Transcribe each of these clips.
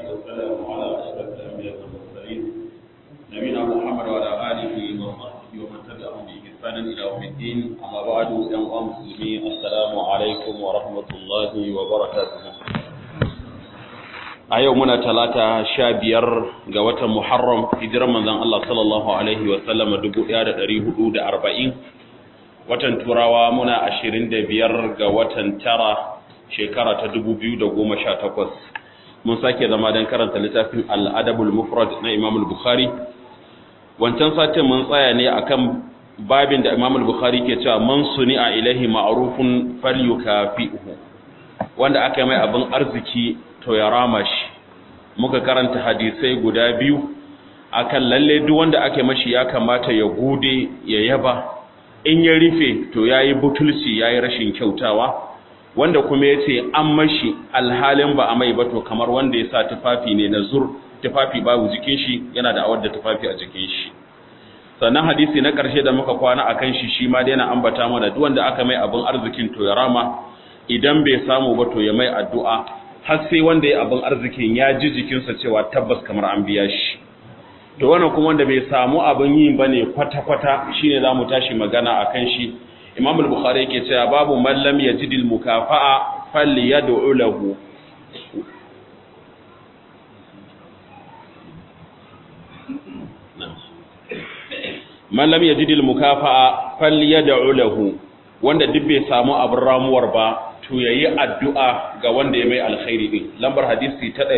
والسلام على أشرف الأنبياء والمرسلين نبينا محمد وعلى آله وصحبه ومن تبعهم بإحسان إلى يوم الدين أما بعد أيها المسلمين السلام عليكم ورحمة الله وبركاته a yau muna talata sha biyar ga watan Muharram hijiran manzon Allah sallallahu alaihi wa sallama dubu ɗaya da ɗari hudu da arba'in watan turawa muna ashirin da biyar ga watan tara shekara ta dubu biyu da goma sha takwas mun sake zama don karanta littafin al'adabul mufrad na imam bukhari wancan satin mun tsaya ne akan babin da imam bukhari ke cewa man suni a ilahi ma'arufun falyukafi'uhu wanda aka yi mai abin arziki to ya rama shi muka karanta hadisai guda biyu akan lalle duk wanda ake mashi ya kamata ya gode ya yaba in ya rufe to yayi butulci yayi rashin kyautawa wanda kuma yace an mashi alhalin ba a mai ba to kamar wanda ya sa tufafi ne na zur tufafi babu jikin shi yana da awar da tufafi a jikin shi sannan hadisi na ƙarshe da muka kwana akan shi shi ma dai yana ambata mana duk wanda aka mai abin arzikin to ya rama idan bai samu ba to ya mai addu'a har sai wanda ya abin arzikin ya ji jikinsa cewa tabbas kamar an biya shi to wannan kuma wanda bai samu abin yi bane kwata-kwata shine zamu tashi magana akan shi Imam al-Bukhari yake cewa babu man lam yajid al-mukafa'a falyad'u lahu man lam yajid al-mukafa'a falyad'u lahu wanda duk bai samu abin ramuwar ba to yayi addu'a ga wanda ya mai alkhairi din lambar hadisi ta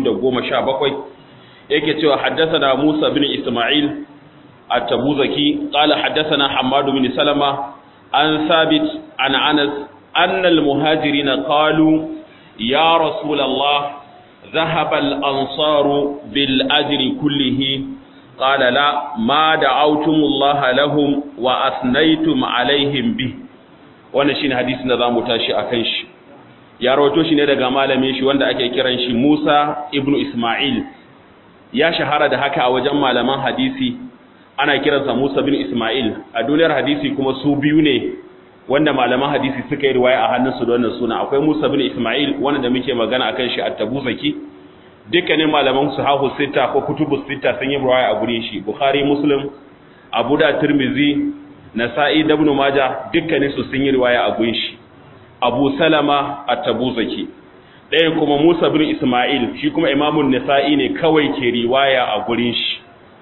217 yake cewa haddathana Musa bin Isma'il at-Tabuzaki qala haddathana Hammad bin Salama an Sabit an Anas anna al-muhajirin qalu ya Rasul Allah ذهب الأنصار بالأجر كله قال لا ما دعوتم الله لهم وأثنيتم عليهم به wannan shine hadisin da zamu tashi akan shi ya rawato shi ne daga malamin shi wanda ake kiran shi Musa ibn Isma'il ya shahara da haka a wajen malaman hadisi ana kiransa Musa bin Isma'il a duniyar hadisi kuma su biyu ne wanda malaman hadisi suka yi riwaya a hannunsu da wannan suna akwai Musa bin Isma'il wanda da muke magana akan shi at-Tabuzaki dukkanin malaman sahahu sita ko kutubus sita sun yi riwaya a gurin shi Bukhari Muslim Abu da Tirmidhi Nasa'i da Ibn Majah dukkanin su sun yi riwaya a gurin shi Abu Salama at-Tabuzaki ɗaya kuma Musa bin Ismail shi kuma Imamun Nasa'i ne kawai ke riwaya a gurin shi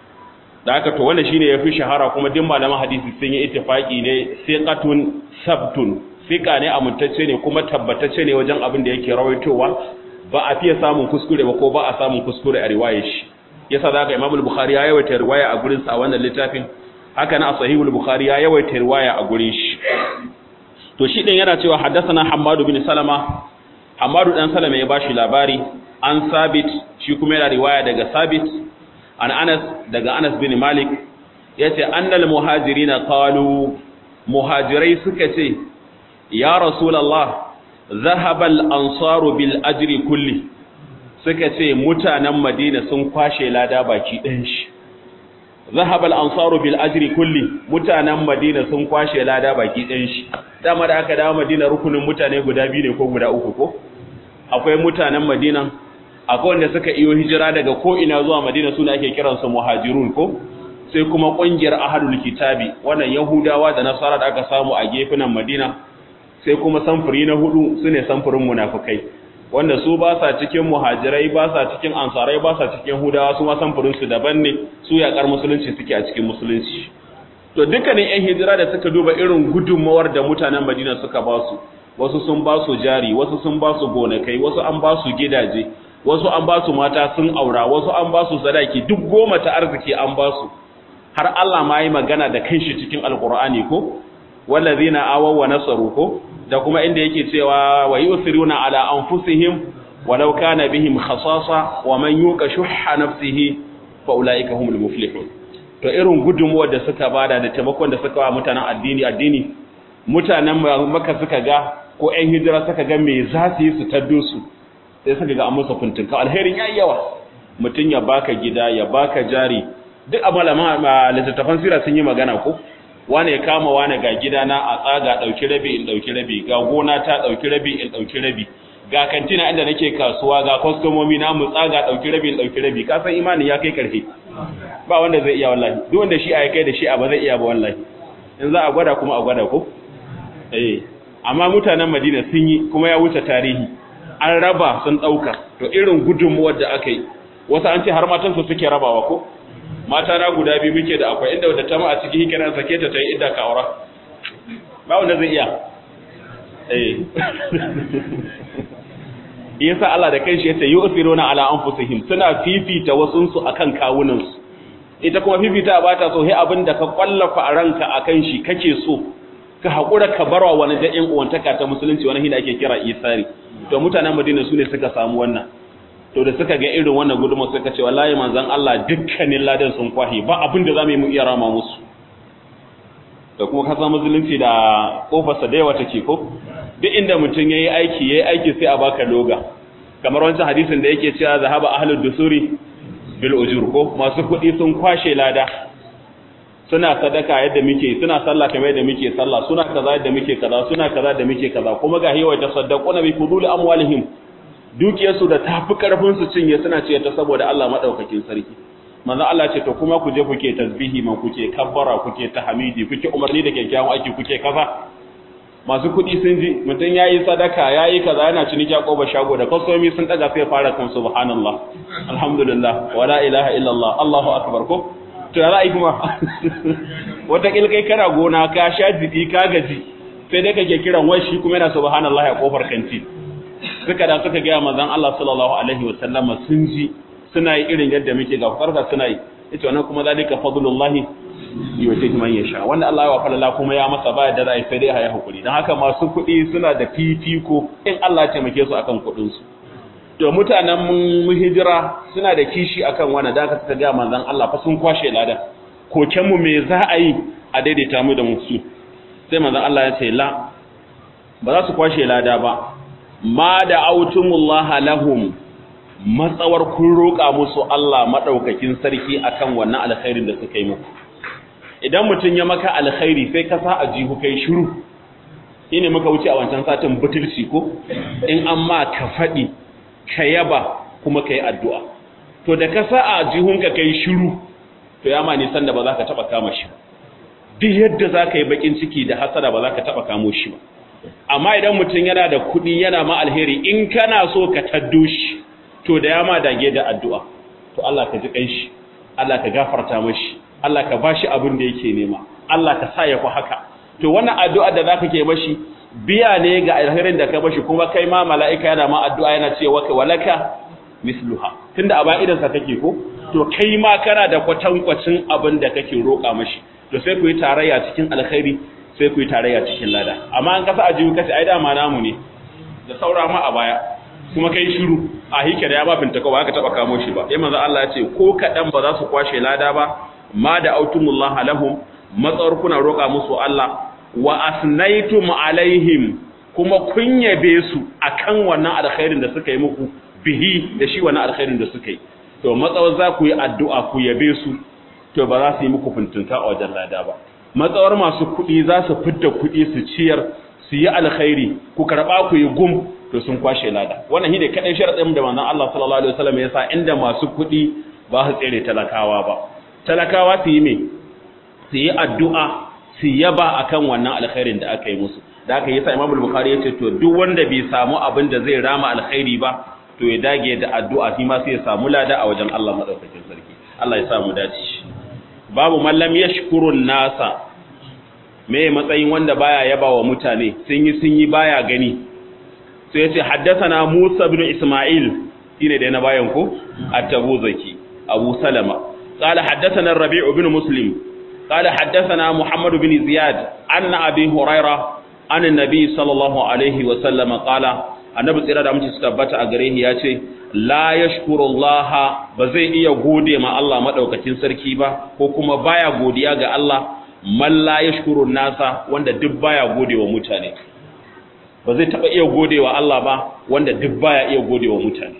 da haka to wannan shine yafi shahara kuma duk malaman hadisi sun yi ittifaki ne siqatun sabtun siqa ne amintacce ne kuma tabbatacce ne wajen abin da yake rawaitowa ba a fiye samun kuskure ba ko ba a samun kuskure a riwayar shi yasa da haka Imam al-Bukhari ya yawaita riwaya a gurin sa a wannan littafin haka na Sahihul Bukhari ya yawaita riwaya a gurin shi to shi din yana cewa haddathana Hammad bin Salama Hamadu dan Salama ya bashi labari an Sabit shi kuma yana riwaya daga Sabit an Anas daga Anas bin Malik yace annal muhajirina qalu muhajirai suka ce ya rasulullah dhahaba al-ansaru bil ajri kulli suka ce mutanen Madina sun kwashe lada baki ɗayan shi dhahaba al-ansaru bil ajri kulli mutanen Madina sun kwashe lada baki ɗayan shi dama da aka dawo Madina rukunin mutane guda biyu ne ko guda uku ko akwai mutanen Madina akwai wanda suka iyo hijira daga ko ina zuwa Madina suna ake kiransu muhajirun ko sai kuma kungiyar ahlul kitabi wannan yahudawa da nasara da aka samu a gefunan Madina sai kuma samfuri na hudu sune samfurin munafikai wanda su ba sa cikin muhajirai ba sa cikin ansarai ba sa cikin hudawa su ma samfurin su daban ne su yakar musulunci suke a cikin musulunci to dukkanin yan hijira da suka duba irin gudunmawar da mutanen Madina suka ba su wasu sun ba su jari wasu sun ba su gonakai wasu an ba su gidaje wasu an ba su mata sun aura wasu an ba su sadaki duk goma ta arziki an ba su har Allah ma yi magana da kanshi cikin alkur'ani ko wallazina awaw wa nasaru ko da kuma inda yake cewa wa yusiruna ala anfusihim walau kana bihim khasasa wa man yuqa shuhha nafsihi fa ulaika humul muflihun to irin gudunmuwar da suka bada da taimakon da suka wa mutanen addini addini mutanen maka suka ga ko ƴan hijira suka ga me za su yi su taddo su sai suka ga an musu funtunka alherin yayi yawa mutun ya baka gida ya baka jari duk a malama littattafan sira sun yi magana ko wane ya kama wane ga gidana a tsaga dauki rabi in dauki rabi ga gona ta dauki rabi in dauki rabi ga kantina inda nake kasuwa ga kwastomomi na mutsa ga ɗauki rabi ɗauki rabi ka san imani ya kai ƙarfi ba wanda zai iya wallahi duk wanda shi a kai da shi a ba zai iya ba wallahi in za a gwada kuma a gwada ko eh amma mutanen Madina sun yi kuma ya wuce tarihi an raba sun ɗauka to irin gudunmuwar da aka yi wasu an ce har matansu suke rabawa ko mata na guda biyu muke da akwai inda wadda ta ma a ciki hikiran sake ta ta yi idda ka aura ba wanda zai iya eh yasa Allah da kanshi yace yusiruna ala anfusihim suna fifita wasunsu akan kawunansu ita kuma fifita ba ta so sai abinda ka kwallafa a ranka akan shi kake so ka hakura ka barwa wani da ƴan uwantaka ta musulunci wani hina ake kira isari to mutanen Madina su ne suka samu wannan to da suka ga irin wannan gudunmu suka ce wallahi manzon Allah dukkanin ladan sun kwahi ba abin da zamu yi mu iya rama musu da kuma kasa musulunci da kofarsa da yawa take ko duk inda mutum yayi aiki yayi aiki sai a baka loga kamar wancan hadisin da yake cewa zahaba ahlud dusuri bil ujur ko masu kuɗi sun kwashe lada suna sadaka yadda muke suna sallah kamar yadda muke sallah suna kaza yadda muke kaza suna kaza da muke kaza kuma ga hiwa ta saddaquna bi fudul amwalihim dukiyarsu da tafi karfin su cinye suna ce ta saboda Allah madaukakin sarki manzo Allah ce to kuma ku je kuke tasbihi man kuke kabbara kuke tahmidi kuke umarni da kyakkyawan aiki kuke kaza masu kuɗi sun ji mutum yayi sadaka yayi kaza yana ciniki a koba shago da kasomi sun daga sai fara kan subhanallah alhamdulillah wala ilaha illallah Allahu akbar ko to ya ra'ayi kuma wata kai kana gona ka sha jiki ka gaji sai dai kake kiran wai shi kuma yana subhanallah a kofar kanti suka da suka ga manzon Allah sallallahu alaihi wasallam sun ji suna yi irin yadda muke ga farka suna yi ita wannan kuma zalika fadlullahi yuwatihi man yasha wanda Allah ya wafala kuma ya masa baya da rai sai dai haya hakuri dan haka masu kuɗi suna da fifiko in Allah ya taimake su akan kuɗin su to mutanen mu hijira suna da kishi akan wannan da aka suka ga manzon Allah fa sun kwashe ladan koken mu me za a yi a daidaita mu da musu sai manzon Allah ya ce la ba za su kwashe lada ba ma da autumullah lahum matsawar kun roƙa musu Allah madaukakin sarki akan wannan alkhairin da suka yi muku idan mutum ya maka alkhairi sai ka sa a jihu kai shiru shine muka wuce a wancan satin butulci ko in amma ka faɗi ka yaba kuma ka yi addu'a to da ka sa a jihunka kai shiru to ya ma nisan da ba za ka taɓa kama shi duk yadda za ka yi baƙin ciki da hasada ba za ka taɓa kamo shi ba amma idan mutum yana da kuɗi yana ma alheri in kana so ka taddo shi to da ya ma dage da addu'a to Allah ka ji ƙanshi Allah ka gafarta mashi Allah ka bashi abin da yake nema Allah ka sa ya ku haka to wannan addu'a da zaka ke mashi biya ne ga alherin da ka bashi kuma kai ma mala'ika yana ma addu'a yana cewa ka walaka misluha tunda a bayan sa kake ko to kai ma kana da kwatankwacin abin da kake roƙa mashi to sai ku yi tarayya cikin alkhairi sai ku yi tarayya cikin lada amma an kasa ajiyu kace ai dama namu ne da saura ma a baya kuma kai shiru a hike da ya ba binta ba ka taba kamo shi ba sai manzo Allah ya ce ko kadan ba za su kwashe lada ba ma da autumullaha lahum matsawar kuna roƙa musu Allah wa asnaitum alaihim kuma kun yabe su akan wannan alkhairin da suka yi muku bihi da shi wannan alkhairin da suka yi to matsawar za ku yi addu'a ku yabe su to ba za su yi muku fintinka a wajen lada ba matsawar masu kuɗi za su fidda kuɗi su ciyar su yi alkhairi ku karɓa ku yi gum to sun kwashe lada wannan shi ne kaɗai sharaɗin da manzon Allah sallallahu alaihi wasallam ya sa inda masu kuɗi ba su tsere talakawa ba talakawa su yi me su yi addu'a su yaba akan wannan alkhairin da aka yi musu da aka yi sa Imam Bukhari ya ce to duk wanda bai samu abin da zai rama alkhairi ba to ya dage da addu'a shi ma sai ya samu lada a wajen Allah madaukakin sarki Allah ya samu dace babu mallam yashkurun nasa me matsayin wanda baya yaba wa mutane sun yi sun yi baya gani sai ya ce haddathana Musa ibn Isma'il shine da na bayan ko at-Tabuzaki Abu Salama قال حدثنا الربيع بن مسلم قال حدثنا محمد بن زياد عن أبي هريرة عن النبي صلى الله عليه وسلم قال annabi tsira da mutum su tabbata a gare ya ce la yashkuru Allah ba zai iya gode ma Allah madaukakin sarki ba ko kuma baya godiya ga Allah man la yashkuru nasa wanda duk baya gode wa mutane ba zai taba iya gode wa Allah ba wanda duk baya iya gode wa mutane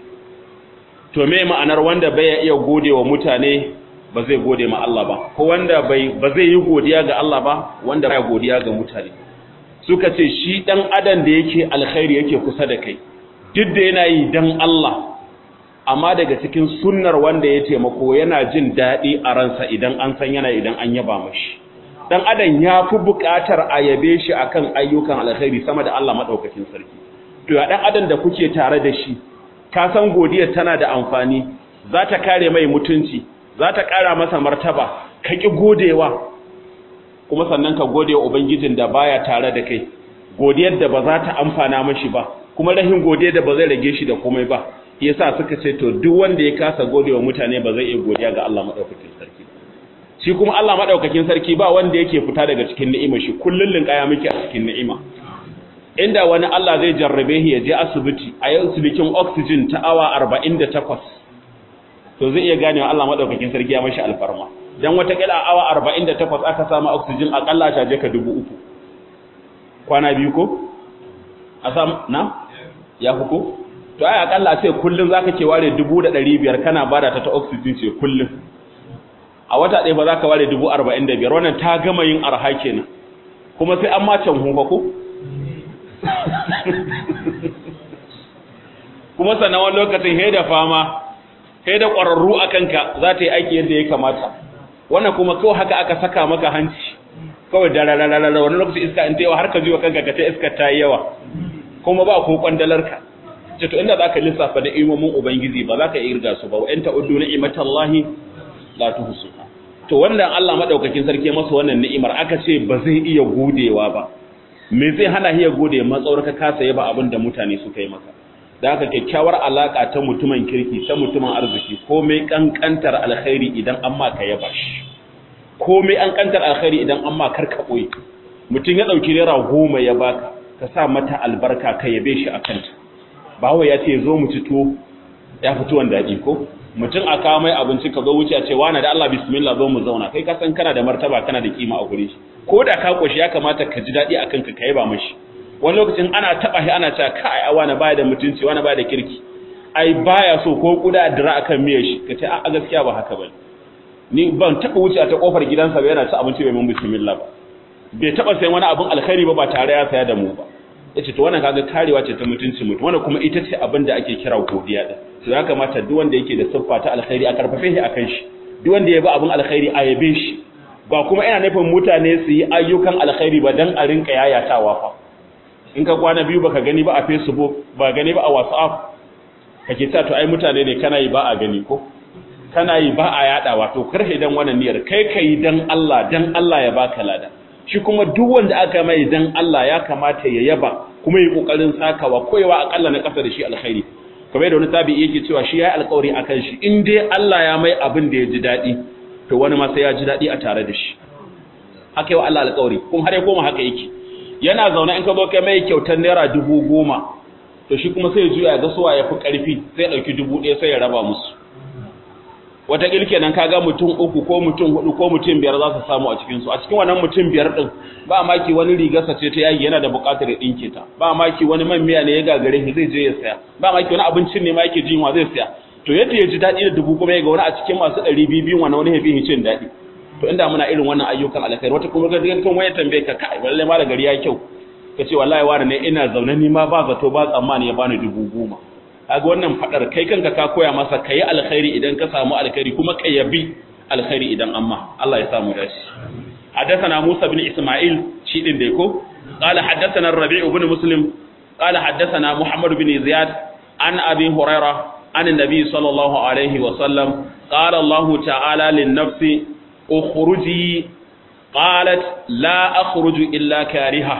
to me ma'anar wanda baya iya gode wa mutane ba zai gode ma Allah ba ko wanda bai ba zai yi godiya ga Allah ba wanda baya godiya ga mutane suka ce shi dan adam da yake alkhairi yake kusa da kai duk da yana yi dan Allah amma daga cikin sunnar wanda ya taimako yana jin daɗi a ransa idan an san yana idan an yaba mashi dan adam ya fi buƙatar a yabe shi akan ayyukan alkhairi sama da Allah madaukakin sarki to ya dan adam da kuke tare da shi ka san godiyar tana da amfani za ta kare mai mutunci za ta ƙara masa martaba ka ƙi godewa kuma sannan ka gode wa ubangijin da baya tare da kai godiyar da ba za ta amfana mashi ba kuma rahin godiyar da ba zai rage shi da komai ba yasa suka ce to duk wanda ya kasa godewa mutane ba zai iya godiya ga Allah madaukakin sarki shi kuma Allah madaukakin sarki ba wanda yake fita daga cikin ni'imar shi kullun linkaya miki a cikin ni'ima inda wani Allah zai jarrabe shi ya je asibiti a yau cikin oxygen ta awa 48 to zai iya ganewa Allah madaukakin sarki ya mashi alfarma dan wata kila awa 48 aka samu oxygen akalla ta je ka 3000 kwana biyu ko a sam na ya fi ko to ai akalla sai kullun zaka ke ware 1500 kana bada ta ta oxygen ce kullun a wata ɗaya ba za ka ware 45 wannan ta gama yin arha kenan kuma sai an ma can hunfa ko kuma sannan wani lokacin he da fama he da ƙwararru a kanka za ta yi aiki yadda ya kamata wannan kuma kawai haka aka saka maka hanci kawai da rarararara wani lokacin iska in ta yawa har ka jiwa kanka ka ta iska ta yi yawa kuma ba ko kwandalarka ce to inda za ka lissafa da imomin ubangiji ba za ka irga su ba wa'yan ta'uddu ni'imatallahi la tuhsuha to wannan Allah madaukakin sarki masa wannan ni'imar aka ce ba zai iya godewa ba me zai hana hiya gode matsawar ka kasa yaba abin da mutane suka yi maka da haka kyakkyawar alaka ta mutumin kirki ta mutumin arziki komai kankantar alkhairi idan an ma ka yaba shi komai an kantar alkhairi idan an ma karka boye mutum ya dauki naira goma ya baka ka sa mata albarka ka yabe shi akan ta bawo ya ce zo mu ci to ya fito wanda daɗi ko mutum a kawo mai abinci ka zo wuce a ce wani da Allah bismillah zo mu zauna kai ka san kana da martaba kana da kima a gure shi ko da ka koshi ya kamata ka ji daɗi akan ka kai ba mashi wani lokacin ana taba shi ana cewa kai a wani baya da mutunci wani baya da kirki ai baya so ko kuda dira akan miyar shi ka ce a gaskiya ba haka bane ni ban taba wuce ta kofar gidansa ba yana ci abinci bai mun bismillah ba bai taba sayan wani abin alkhairi ba ba tare ya saya da mu ba yace to wannan kaga karewa ce ta mutunci mutum wannan kuma ita ce abin da ake kira godiya din to ya kamata duk wanda yake da siffa ta alkhairi a karfafe shi akan shi duk wanda ya bi abin alkhairi a yabe shi ba kuma ina nufin mutane su yi ayyukan alkhairi ba dan a rinka yayatawa fa in ka kwana biyu baka gani ba a Facebook ba gani ba a WhatsApp kake ta to ai mutane ne kana yi ba a gani ko kana yi ba a yadawa to karhe dan wannan niyyar kai kai dan Allah dan Allah ya baka lada shi kuma duk wanda aka mai dan Allah ya kamata ya yaba kuma yi kokarin sakawa koyewa akalla na kasa da shi alkhairi kamar da wani tabi'i yake cewa shi yayi alƙawari akan shi in dai Allah ya mai abin da ya ji dadi to wani ma sai ya ji dadi a tare da shi haka yi wa Allah alƙawari kuma har ya koma haka yake yana zaune in ka zo kai mai kyautar naira dubu goma to shi kuma sai ya juya ga suwa ya fi ƙarfi sai ya ɗauki dubu ɗaya sai ya raba musu wata ƙilke nan kaga mutum uku ko mutum hudu ko mutum biyar za su samu a cikinsu a cikin wannan mutum biyar ɗin ba maki wani rigarsa ce ta yaki yana da buƙatar ya ɗinke ta ba maki wani man miya ne ya gagare shi zai je ya saya ba maki wani abincin ne ma yake jin wa zai saya to yadda ya ji daɗi da dubu kuma ya ga wani a cikin masu ɗari biyu biyu wani wani ya fi cin daɗi to inda muna irin wannan ayyukan alkhairi wata kuma ga kan waya tambaye ka kai wallahi ma da gari ya kyau ka ce wallahi wani ne ina zaune ni ma ba zato ba tsammani ya bani dubu goma kaga wannan fadar kai kanka ka koya masa kai alkhairi idan ka samu alkhairi kuma ka yabi alkhairi idan amma Allah ya samu dashi حدثنا موسى بن إسماعيل شيء ديكو قال حدثنا الربيع بن مسلم قال حدثنا محمد بن زياد عن أبي هريرة عن النبي صلى الله عليه وسلم قال الله تعالى للنفس اخرجي قالت لا اخرج الا كارهه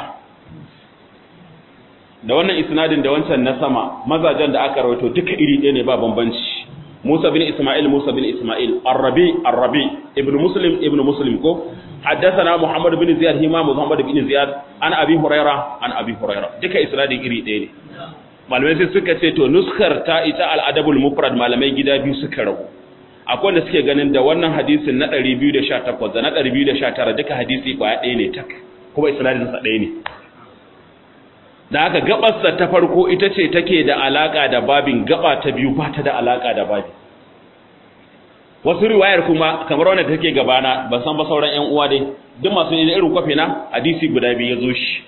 da wannan isnadin da wancan na sama mazajen da aka rawaito duka iri ɗaya ne ba bambanci Musa bin Isma'il Musa bin Isma'il Ar-Rabi Ar-Rabi Ibn Muslim Ibn Muslim ko haddathana Muhammad bin Ziyad hima Muhammad bin Ziyad an Abi Huraira an Abi Huraira duka isnadin iri ɗaya ne malamai sai suka ce to nuskar ta ita al-adabul mufrad malamai gida biyu suka rabu akwai wanda suke ganin da wannan hadisin na 218 da na 219 duka hadisi kwaya ɗaya ne tak kuma isnadin sa ɗaya ne da haka gabarsa ta farko ita ce take da alaka da babin gaba ta biyu ba ta da alaka da babi wasu riwayar kuma kamar wanda take gabana ban san ba sauran ƴan uwa dai duk masu yin irin kwafe na hadisi guda biyu ya zo shi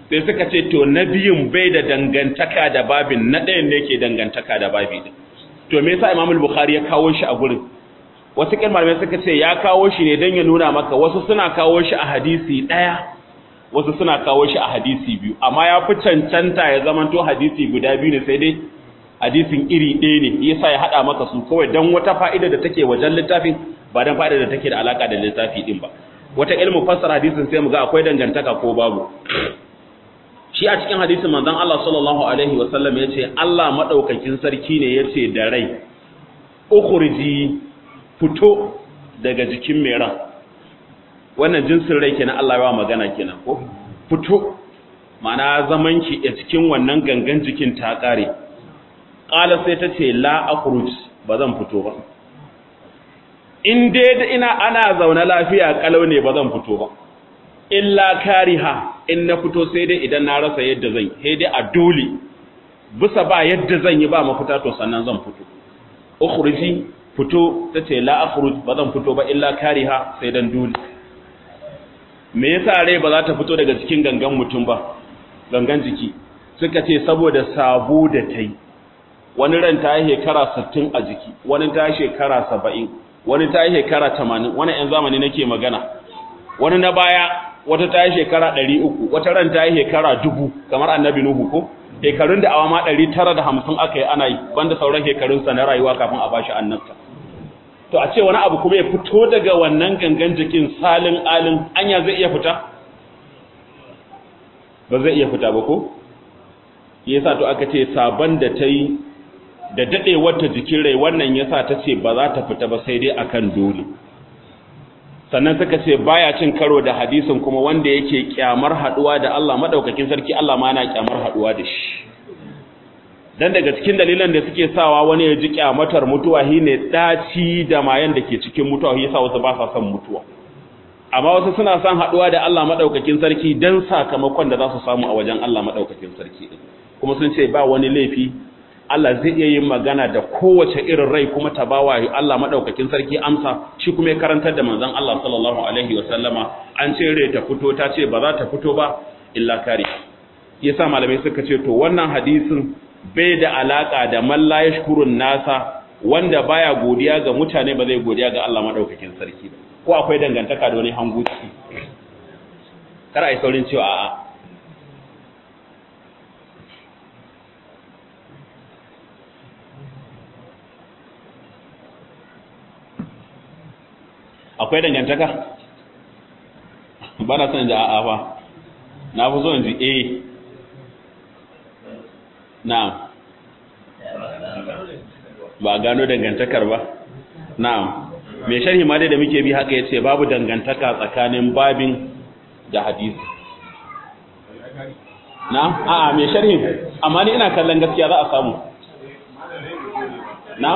sai suka ce to na biyun bai da dangantaka da babin na ɗayan ne ke dangantaka da babi din to me yasa Imam Bukhari ya kawo shi a gurin wasu malamai suka ce ya kawo shi ne don ya nuna maka wasu suna kawo shi a hadisi ɗaya wasu suna kawo shi a hadisi biyu amma ya fi cancanta ya zamanto hadisi guda biyu ne sai dai hadisin iri ɗaya ne yasa ya haɗa maka su kawai don wata fa'ida da take wajen littafin ba don fa'ida da take da alaka da littafi ɗin ba wata ilmu fassara hadisin sai mu ga akwai dangantaka ko babu shi a cikin hadisin manzon Allah sallallahu alaihi wa sallam yace Allah madaukakin sarki ne yace da rai ukhriji fito daga jikin mai ran wannan jinsin rai kenan Allah ya magana kenan ko fito ma'ana zaman ki a cikin wannan gangan jikin ta kare qala sai ta ce la akhruj ba zan fito ba in dai ina ana zaune lafiya kalau ne ba zan fito ba illa kariha in na fito sai dai idan na rasa yadda zan sai dai a dole bisa ba yadda zan yi ba mafita to sannan zan fito ukhruji fito tace la akhruj ba zan fito ba illa kariha sai dan dole me yasa rai ba za ta fito daga cikin gangan mutum ba gangan jiki suka ce saboda sabo da tai wani ran ta yi shekara 60 a jiki wani ta yi shekara 70 wani ta yi shekara 80 wani yan zamani nake magana wani na baya wata ta yi shekara ɗari uku wata ran ta yi shekara dubu kamar annabi nuhu ko shekarun da awa ma ɗari tara da hamsin aka yi ana yi banda sauran shekarunsa na rayuwa kafin a bashi annabta to a ce wani abu kuma ya fito daga wannan gangan jikin salin alin anya zai iya fita ba zai iya fita ba ko yasa to aka ce sabon da ta yi da daɗewar ta jikin rai wannan yasa ta ce ba za ta fita ba sai dai akan dole sannan suka ce baya cin karo da hadisin kuma wanda yake kyamar haduwa da Allah madaukakin sarki Allah ma yana kyamar haduwa da shi dan daga cikin dalilan da suke sawa wani ya ji kyamatar mutuwa shine daci da mayan da ke cikin mutuwa yasa wasu ba sa son mutuwa amma wasu suna son haduwa da Allah madaukakin sarki dan sakamakon da za su samu a wajen Allah madaukakin sarki kuma sun ce ba wani laifi Allah zai iya yin magana da kowace irin rai kuma ta bawa Allah madaukakin sarki amsa shi kuma ya karantar da manzon Allah sallallahu alaihi wasallama an ce rai ta fito ta ce ba za ta fito ba illa kare yasa malamai suka ce to wannan hadisin bai da alaka da man la yashkurun nasa wanda baya godiya ga mutane ba zai godiya ga Allah madaukakin sarki ba ko akwai dangantaka da wani hanguci kar ai saurin cewa a'a akwai dangantaka ba na son ji a'a ba na fi so in ji a na'am ba gano dangantakar ba na'am mai sharhi ma dai da muke bi haka yace babu dangantaka tsakanin babin da hadisi na'am a'a mai sharhi amma ni ina kallon gaskiya za a samu na'am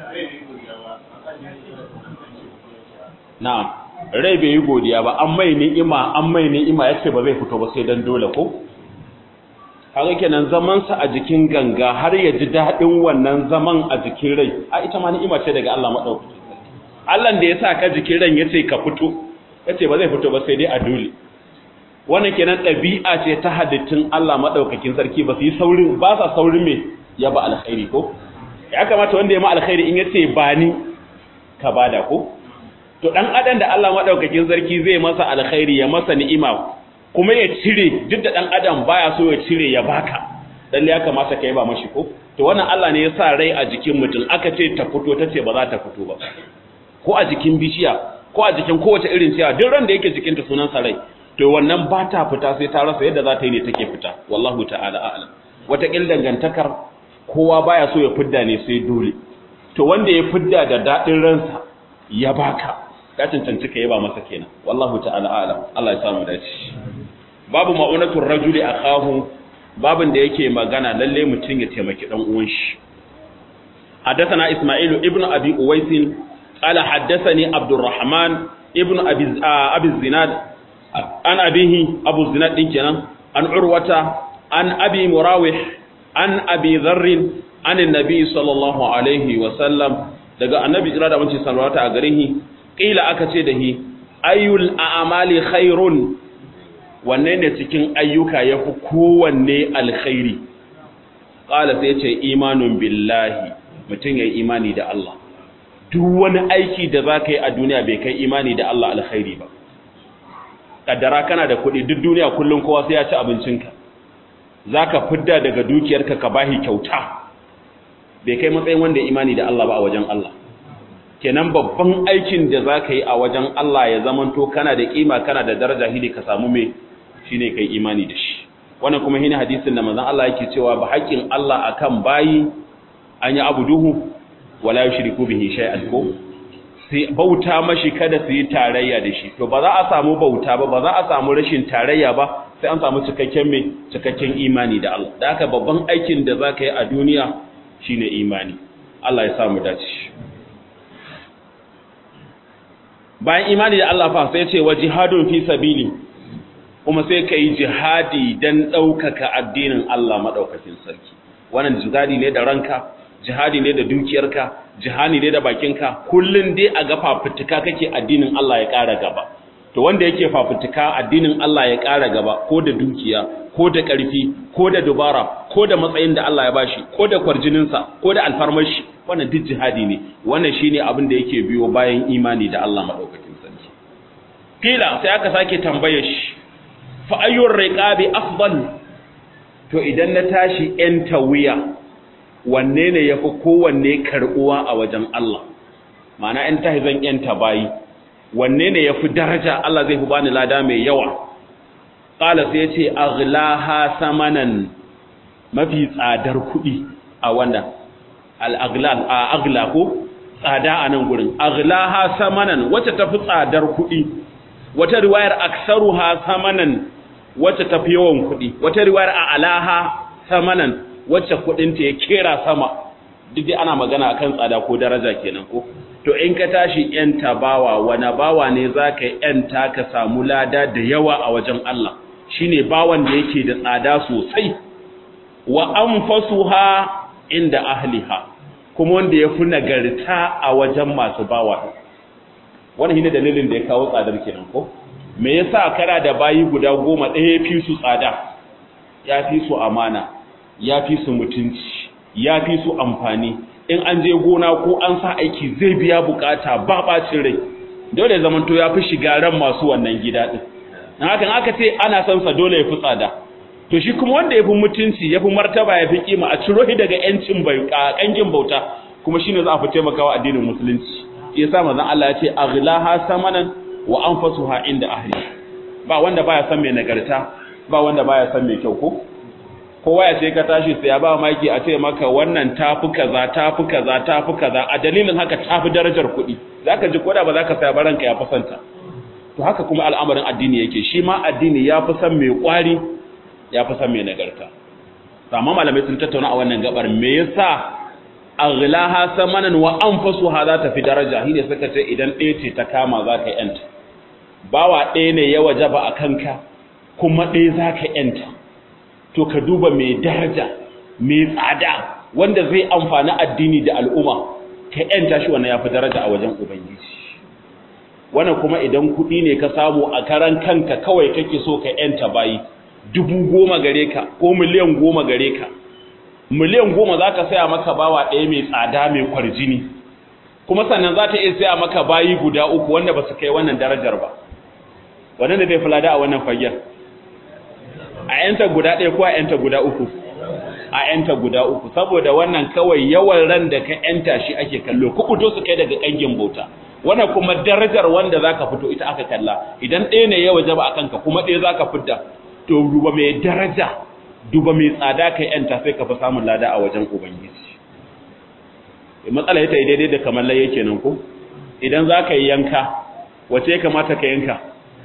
na'am rai bai yi godiya ba an mai ni'ima an mai ni'ima yace ba zai fito ba sai dan dole ko kaga kenan zaman sa a jikin ganga har ya ji dadin wannan zaman a jikin rai a ita ma ni'ima ce daga Allah madaukaki Allah da ya sa ka jikin ran yace ka fito yace ba zai fito ba sai dai a dole wannan kenan ɗabi'a ce ta hadittun Allah madaukakin sarki ba su yi saurin ba sa saurin me ya ba alkhairi ko ya kamata wanda ya ma alkhairi in yace ba ni ka bada ko to dan adam da Allah madaukakin sarki zai masa alkhairi ya masa ni'ima kuma ya cire duk da dan adam baya so ya cire ya baka dan ya kamata kai ba mashi ko to wannan Allah ne ya sa rai a jikin mutum aka ce ta fito tace ba za ta fito ba ko a jikin bishiya ko a jikin kowace irin ciya duk ran da yake jikin ta sunan sa rai to wannan ba ta fita sai ta rasa yadda za ta yi ne take fita wallahu ta'ala a'lam wata kil dangantakar kowa baya so ya fidda ne sai dole to wanda ya fidda da dadin ransa ya baka ka cancanci ka yaba masa kenan wallahu ta'ala a'lam Allah ya samu dace babu ma'unatur rajuli akahu babin da yake magana lalle mutun ya taimaki dan uwan shi حدثنا إسماعيل ابن أبي أويس قال حدثني عبد الرحمن ابن أبي أبي الزناد عن أبيه أبو الزناد كنا عن عروة عن أبي مراوح عن أبي ذر عن النبي صلى الله عليه وسلم daga annabi jira da wanci salwata a gare shi qila aka ce da shi ayul a'mali khairun wanne ne cikin ayyuka ya fi kowanne alkhairi ƙala sai ce imanun billahi mutum ya yi imani da Allah duk wani aiki da za ka yi a duniya bai kai imani da Allah alkhairi ba ƙaddara kana da kuɗi duk duniya kullum kowa sai ya ci abincinka za ka fidda daga dukiyarka ka bahi kyauta bai kai matsayin wanda ya imani da Allah ba a wajen Allah kenan babban aikin da za ka yi a wajen Allah ya zamanto kana da ƙima kana da daraja hili ka samu mai shi ne kai imani da shi wannan kuma shine hadisin da manzon Allah yake cewa ba haƙƙin Allah akan bayi an yi abu duhu wala yushriku bihi shay'an ko sai bauta mashi kada su yi tarayya da shi to ba za a samu bauta ba ba za a samu rashin tarayya ba sai an samu cikakken mai cikakken imani da Allah da haka babban aikin da za ka yi a duniya shine imani Allah ya samu dace bayan imani da Allah fa sai ce wa jihadun fi sabili kuma sai ka yi jihadi don ɗaukaka addinin Allah maɗaukakin sarki wannan jihadi ne da ranka jihadi ne da dukiyarka jihadi ne da bakinka kullum dai a ga fafutuka kake addinin Allah ya ƙara gaba to wanda yake fafutuka addinin Allah ya ƙara gaba ko da dukiya ko da ƙarfi ko da dubara ko da matsayin da Allah ya bashi ko da kwarjininsa ko da alfarmashi wannan duk jihadi ne wannan shine abin da yake biyo bayan imani da Allah maɗaukakin sarki kila sai aka sake tambaye shi fa ayyur riqabi afdal to idan na tashi yan tawiya wanne ne yafi kowanne karbuwa a wajen Allah ma'ana in tahi zan yan bayi wanne ne yafi daraja Allah zai fi bani lada mai yawa qala sai yace aghlaha samanan mafi tsadar kuɗi a wannan al-aghlal a aghla ko tsada a nan gurin aghlaha samanan wacce tafi tsadar kuɗi wata riwayar aksaruha samanan wacce tafi yawan kuɗi wata riwayar a alaha samanan wacce kuɗinta ya kera sama duk dai ana magana akan tsada ko daraja kenan ko to in ka tashi yanta bawa wani bawa ne zaka yanta ka samu lada da yawa a wajen Allah shine bawan da yake da tsada sosai wa anfasuha inda ahliha kuma wanda yafi nagarta a wajen masu bawa wannan shine dalilin da ya kawo tsadar kenan ko me yasa kana da bayi guda goma ɗaya fi su tsada ya fi su amana ya fi su mutunci ya fi su amfani in an je gona ko an sa aiki zai biya bukata ba bacin rai dole zaman to ya fi shiga ran masu wannan gida din dan haka aka ce ana son sa dole ya fi tsada to shi kuma wanda ya fi mutunci ya fi martaba ya fi kima a ciro shi daga yancin bai kangin bauta kuma shine za a fi taimakawa addinin musulunci yasa manzon Allah ya ce aghlaha samanan wa anfasuha inda ahli ba wanda baya san mai nagarta ba wanda baya san mai kyau ko kowa ya ce ka tashi sai ya ba maki a ce maka wannan tafi kaza tafi kaza tafi kaza a dalilin haka tafi darajar kuɗi zaka ji koda ba zaka saya baranka ya fasanta to haka kuma al'amarin addini yake shi ma addini ya fi san mai kwari ya fi san mai nagarta amma malamai sun tattauna a wannan gabar me yasa aghlaha samanan wa anfasuha za ta fi daraja shine suka ce idan ɗaya ce ta kama za ka yanta bawa ɗaya ne ya wajaba a kanka kuma ɗaya za ka yanta to ka duba mai daraja mai tsada wanda zai amfani addini da al'umma ka yanta shi wannan ya fi daraja a wajen ubangiji wannan kuma idan kuɗi ne ka samu a karan kanka kawai kake so ka yanta bayi dubu goma gare ka ko miliyan goma gare ka miliyan goma za ka saya maka bawa ɗaya mai tsada mai kwarjini kuma sannan za ta iya saya maka bayi guda uku wanda ba su kai wannan darajar ba wannan da zai fi lada a wannan fagen a yanta guda ɗaya ko a yanta guda uku a yanta guda uku saboda wannan kawai yawan ran da ka yanta shi ake kallo ku fito su kai daga ƙangin bauta wannan kuma darajar wanda za ka fito ita aka kalla idan ɗaya ne ya waje ba a kanka kuma ɗaya za ka fidda to duba mai daraja duba mai tsada ka yanta sai ka fi samun lada a wajen ubangiji matsala ita daidai da kamar laye kenan ko idan za ka yi yanka wace ya kamata ka yanka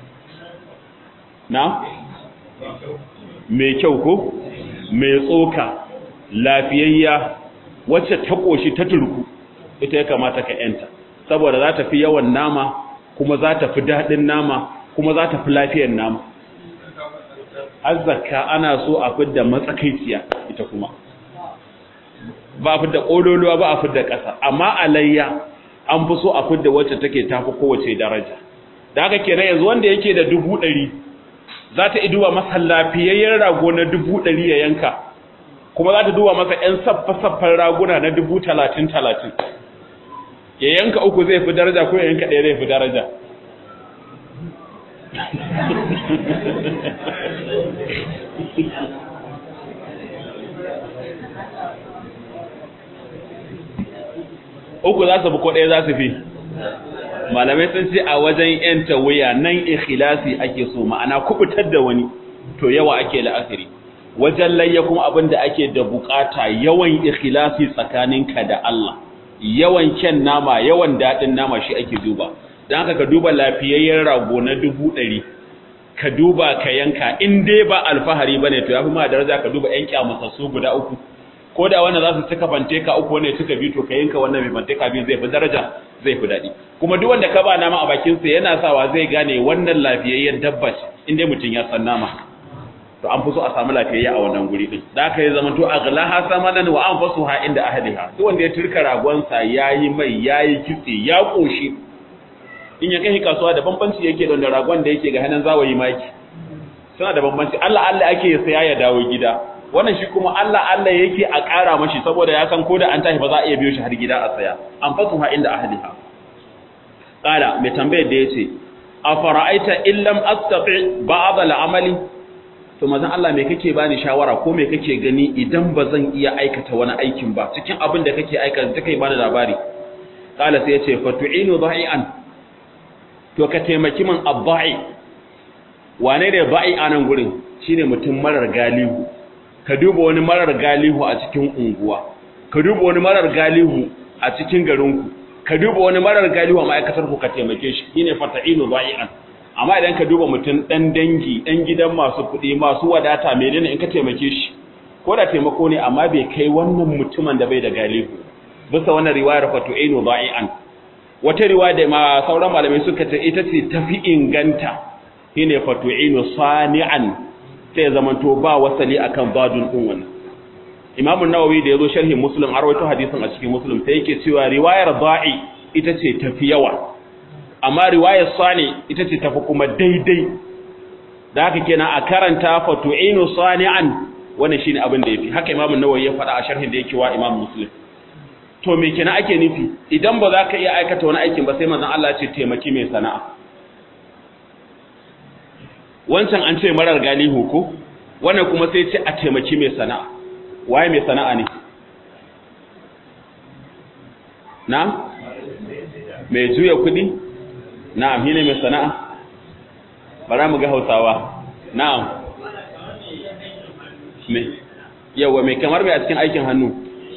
na mai kyau ko mai tsoka lafiyayya wacce ta ƙoshi ta turku ita ya kamata ka yanta saboda za ta fi yawan nama kuma za ta fi daɗin nama kuma za ta fi lafiyar nama azzaka ana so a fidda matsakaiciya ita kuma ba a fidda ƙololuwa ba a fidda ƙasa amma alayya an fi so a fidda wacce take tafi kowace daraja da haka kenan yanzu wanda yake da dubu ɗari za ta duba masa lafiyayyen rago na dubu ɗari ya yanka kuma za ta duba masa ‘yan saffa-saffan raguna na dubu talatin talatin ya yanka uku zai fi daraja ko ya yanka ɗaya zai fi daraja uku za su fi ko ɗaya za su fi malamai sun ce a wajen yanta wuya nan ikhlasi ake so ma'ana kubutar da wani to yawa ake la'akari wajen layya kuma abin da ake da bukata yawan ikhlasi tsakaninka da Allah yawan kyan nama yawan daɗin nama shi ake duba don haka ka duba lafiyayyen rago na dubu ɗari ka duba ka yanka in dai ba alfahari ba ne to ya fi ma daraja ka duba ‘yan kyamusassu guda uku ko da wanda za su cika fanteka uku wanda suka bi to ka yanka wannan mai fanteka biyu zai fi daraja zai fi daɗi kuma duk wanda ka ba nama a bakinsa yana sawa zai gane wannan lafiyayyen dabba in dai mutum ya san nama to an fi so a samu lafiyayya a wannan guri din da aka yi zaman to aghlaha samanan wa anfasuha inda ahliha duk wanda ya turka ragonsa yayi mai yayi kitse ya koshi in ya kai kasuwa da bambanci yake da ragon da yake ga hanan zawayi maki suna da bambanci Allah Allah ake saya ya dawo gida wannan shi kuma Allah Allah yake a ƙara mashi saboda ya san ko da an tashi ba za a iya biyo shi har gida a saya anfasuha inda ahliha qala mai tambayar da yace afara'aita illam astati ba'd al-amali to mazan Allah me kake bani shawara ko me kake gani idan ba zan iya aikata wani aikin ba cikin abin da kake aikata take bani labari kala sai yace fatu'inu dha'ian to ka taimaki man abba'i wane ne ba'i anan gurin shine mutum marar galihu ka duba wani marar galihu a cikin unguwa ka duba wani marar galihu a cikin garinku ka duba wani marar galihu a ma'aikatar ku ka taimake shi shine fata'inu dha'ian amma idan ka duba mutum ɗan dangi ɗan gidan masu kuɗi masu wadata menene in ka taimake shi ko da taimako ne amma bai kai wannan mutumin da bai da galihu bisa wannan riwayar fatu ainu da'i'an wata riwaya da ma sauran malamai suka ce ita ce tafi inganta shine fatu ainu sani'an sai zaman to ba wasali akan badun din wannan Imam Nawawi da yazo sharhin Muslim har wato hadisin a cikin Muslim sai yake cewa riwayar da'i ita ce tafi yawa amma riwayar sani ita ce tafi kuma daidai da haka kenan a karanta fatu'inu sani'an wannan shine abin da yafi haka imamu nawawi ya faɗa a sharhin da yake wa imamu muslim to me kenan ake nufi idan ba za ka iya aikata wani aikin ba sai manzon Allah ya ce taimaki mai sana'a wancan an ce marar galihu ko wannan kuma sai ce a taimaki mai sana'a waye mai sana'a ne na mai juya kuɗi na'am shine mai sana'a bara mu ga Hausawa na'am me yawa me kamar mai a cikin aikin hannu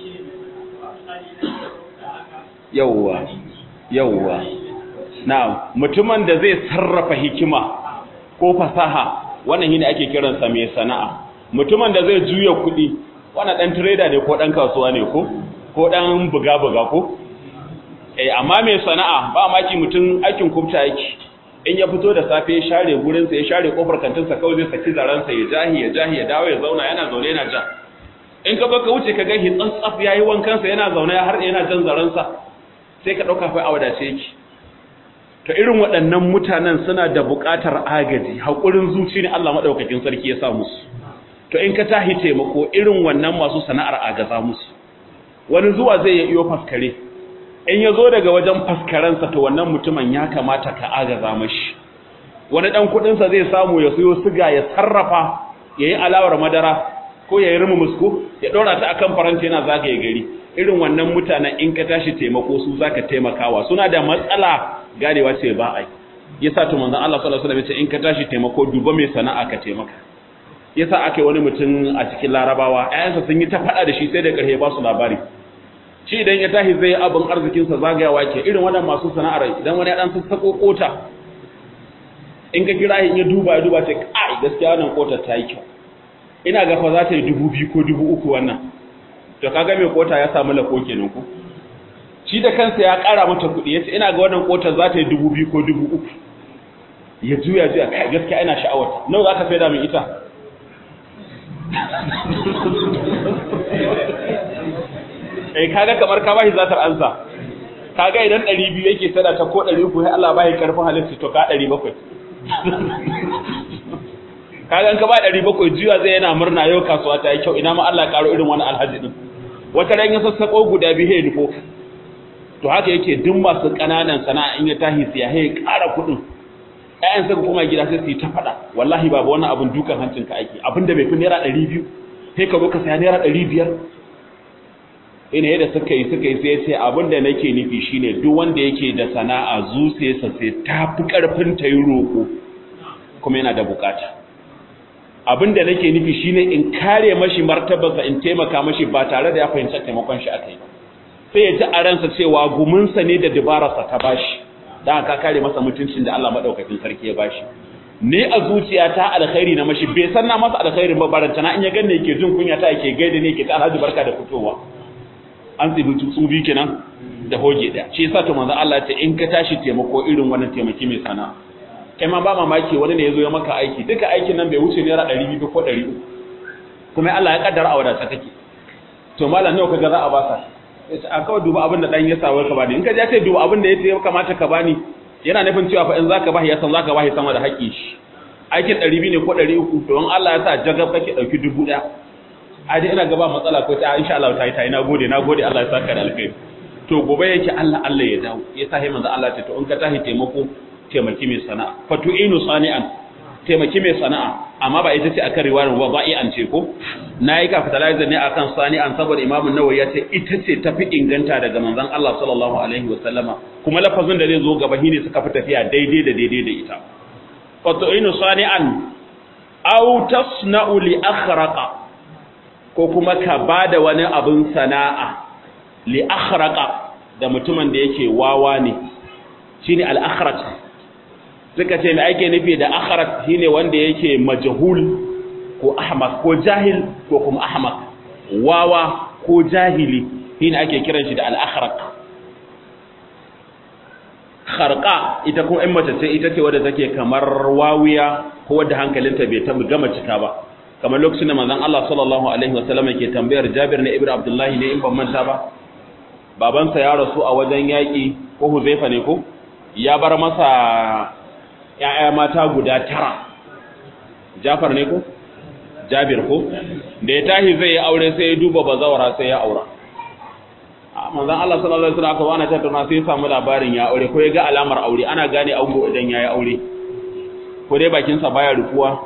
yawa yawa na'am mutumin da zai sarrafa hikima ko fasaha wannan shine ake kiransa mai sana'a mutumin da zai juya kuɗi wannan dan trader ne ko dan kasuwa ne ko ko dan buga buga ko eh amma mai sana'a ba maki mutum aikin kubta yake in ya fito da safe ya share gurin sa ya share kofar kantin sa kawai zai saki zaran sa ya jahi ya jahi ya dawo ya zauna yana zaune yana ja in ka baka wuce ka ga hi tsantsaf yayi wankan sa yana zaune har yana jan zaran sa sai ka dauka fa a wadace yake to irin waɗannan mutanen suna da buƙatar agaji hakurin zuci ne Allah madaukakin sarki ya sa musu to in ka tahi taimako irin wannan masu sana'ar agaza musu wani zuwa zai yi iyo faskare in ya zo daga wajen faskaransa to wannan mutumin ya kamata ka agaza mashi wani ɗan kuɗinsa zai samu ya siyo siga ya sarrafa ya yi alawar madara ko ya yi rimu musko ya ɗora ta akan faranti yana zagaye gari irin wannan mutanen in ka tashi taimako su zaka taimakawa suna da matsala ganewa ce ba ai yasa to manzon Allah sallallahu alaihi wasallam ya ce in ka tashi taimako duba mai sana'a ka taimaka yasa aka yi wani mutum a cikin larabawa ƴaƴansa sun yi ta faɗa da shi sai da ƙarshe ba su labari shi idan ya tashi zai abin arzikinsa zagayawa ke irin wannan masu sana'ar idan wani ya dan sassako kota in ka kira in ya duba ya duba ce kai gaskiya wannan kota ta yi kyau ina ga fa za ta yi dubu biyu ko dubu uku wannan to kaga mai kota ya samu lako kenan ko shi da kansa ya ƙara mata kuɗi ya ce ina ga wannan kota za ta yi dubu biyu ko dubu uku ya juya juya kai gaskiya ina sha'awar nawa za ka faida min ita eh kaga kamar ka bashi zatar ansa kaga idan 200 yake sada ta ko 300 sai Allah bashi karfin halitta to ka 700 kaga in ka ba ɗari bakwai juya zai yana murna yau kasuwa ta yi kyau ina ma Allah ƙaro irin wani alhaji din wata ran ya sassaƙo guda biyu ya nufo to haka yake duk masu ƙananan sana'a in ya tahi siya ya ƙara kuɗin ƴaƴan suka koma gida sai su yi ta faɗa wallahi babu wannan abin dukan hancin ka aiki abin da bai fi naira ɗari biyu sai ka zo ka saya naira ɗari biyar ina yadda suka yi suka yi sai ce abin da nake nufi shine duk wanda yake da sana'a zuciyarsa sai ta fi ƙarfin ta yi roƙo kuma yana da bukata abin da nake nufi shine in kare mashi martabarsa in taimaka mashi ba tare da ya fahimci taimakon shi akai ba sai ya ji a ransa cewa guminsa ne da dabararsa ta bashi dan ka kare masa mutuncin da Allah madaukakin sarki ya bashi ni a zuciyata alkhairi na mashi bai san na masa alkhairin ba baranta na in ya ganne yake jin kunya ta yake gaida ne yake ta alhaji barka da fitowa an tsibi tutsu bi kenan da hoge daya shi yasa to manzo Allah ya ce in ka tashi taimako irin wannan taimaki mai sana'a kai ma ba mamaki wani ne ya zo ya maka aiki duka aikin nan bai wuce naira ɗari biyu ko ɗari uku kuma Allah ya kaddara a wadata kake to malam nawa kaga za a baka a kawai duba abin da dan ya sawa ka bani in ka je kai duba abin da ya kamata ka bani yana nufin cewa fa in zaka bashi ya san zaka bashi sama da haƙƙi shi aikin ɗari biyu ne ko ɗari uku to in Allah ya sa jagab kake ɗauki dubu ɗaya a dai ina gaba matsala ko ta insha Allah ta yi ta yi nagode nagode Allah ya saka da alkhairi to gobe yake Allah Allah ya dawo ya sa manzo Allah ce to in ka tahi taimako taimaki mai sana'a fatu'inu sani'an taimaki mai sana'a amma ba ita ce akan riwayar wa ba'i'an ce ko nayi capitalizer ne akan sani'an saboda Imam Nawawi ya ce ita ce tafi inganta daga manzon Allah sallallahu alaihi wa sallama kuma lafazin da zai zo gaba shine suka fi tafiya daidai da daidai da ita fatu'inu sani'an aw tasna'u li akhraqa ko kuma ka bada wani abin sana'a li akhraqa da mutumin da yake wawa ne shine al akhraq suka ce mai ake nufi da akharat shine wanda yake majhul ko ahmak ko jahil ko kuma ahmak wawa ko jahili shine ake kiran shi da al-akhraq kharqa ita ko in mace ce ita ce wadda take kamar wawiya ko wadda hankalinta bai taɓa gama cika ba kamar lokacin da manzon Allah sallallahu alaihi wasallam yake tambayar Jabir ne ibn Abdullah ne in ban manta ba babansa ya rasu a wajen yaki ko Huzaifa ne ko ya bar masa ‘ya'ya mata guda tara, Jafar ne ko? Jabir ko? Da ya tahi zai yi aure sai ya duba bazawara sai ya aura. A manzan Allah sallallahu Alaihi wasallam aka wana tattauna sai ya samu labarin ya aure ko ya ga alamar aure ana gane ango idan ya yi aure. Ko dai bakinsa baya rufuwa?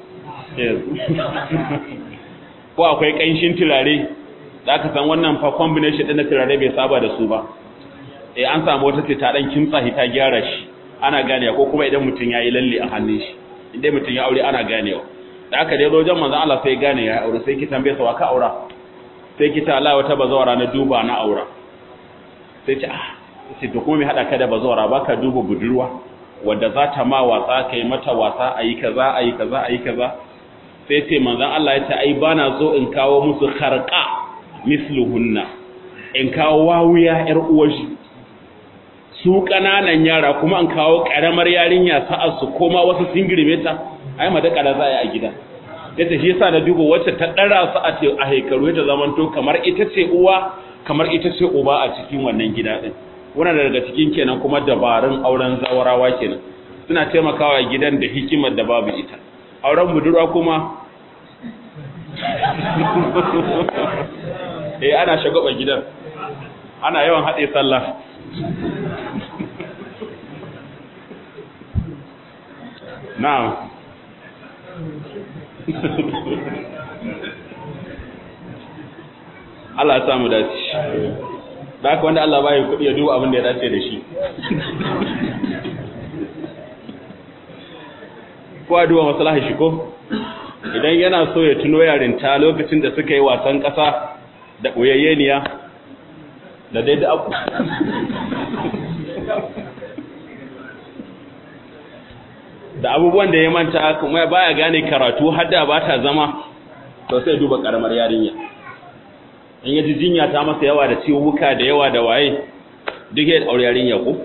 Ko akwai ƙanshin turare da aka san wannan fa combination ɗin na turare bai saba da su ba. Eh an samu wata ce ta ɗan kimtsa ta gyara shi. ana ganewa ko kuma idan mutum ya yi lalle a hannun shi idan mutum ya aure ana ganewa da aka dai rojan manzan Allah sai gane ya aure sai ki tambaye sa wa ka aura sai ki ta Allah wata bazawara na duba na aura sai ce ah sai to kuma me hada ka da bazawara baka duba budurwa wanda za ta ma wasa kai mata wasa ayi kaza ayi kaza ayi kaza sai ce manzan Allah ya ce ai bana zo in kawo musu kharqa misluhunna in kawo wawuya yar uwar shi su ƙananan yara kuma an kawo ƙaramar yarinya sa'ar su koma wasu sun girme ta ai ma da ƙara za a yi a gida yace shi yasa na duba wacce ta ɗara su a ce a haikaru ta zaman to kamar ita ce uwa kamar ita ce uba a cikin wannan gida din wannan daga cikin kenan kuma dabarun auren zawarawa kenan suna taimakawa gidan da hikimar da babu ita auren budurwa kuma eh ana shagaba gidan ana yawan haɗe sallah Na'am. Allah ya samu dace. Da haka wanda Allah bai kuɗi ya duba abin da ya dace da shi. Ko a duba maslaha shi ko? Idan yana so ya tuno yarinta lokacin da suka yi wasan ƙasa da ɓoyayyeniya da dai da abu. da abubuwan da ya manta kuma baya gane karatu hadda ba ta zama to sai duba karamar yarinya in yaji jinya ta masa yawa da ciwuka da yawa da waye duk ya aure yarinya ko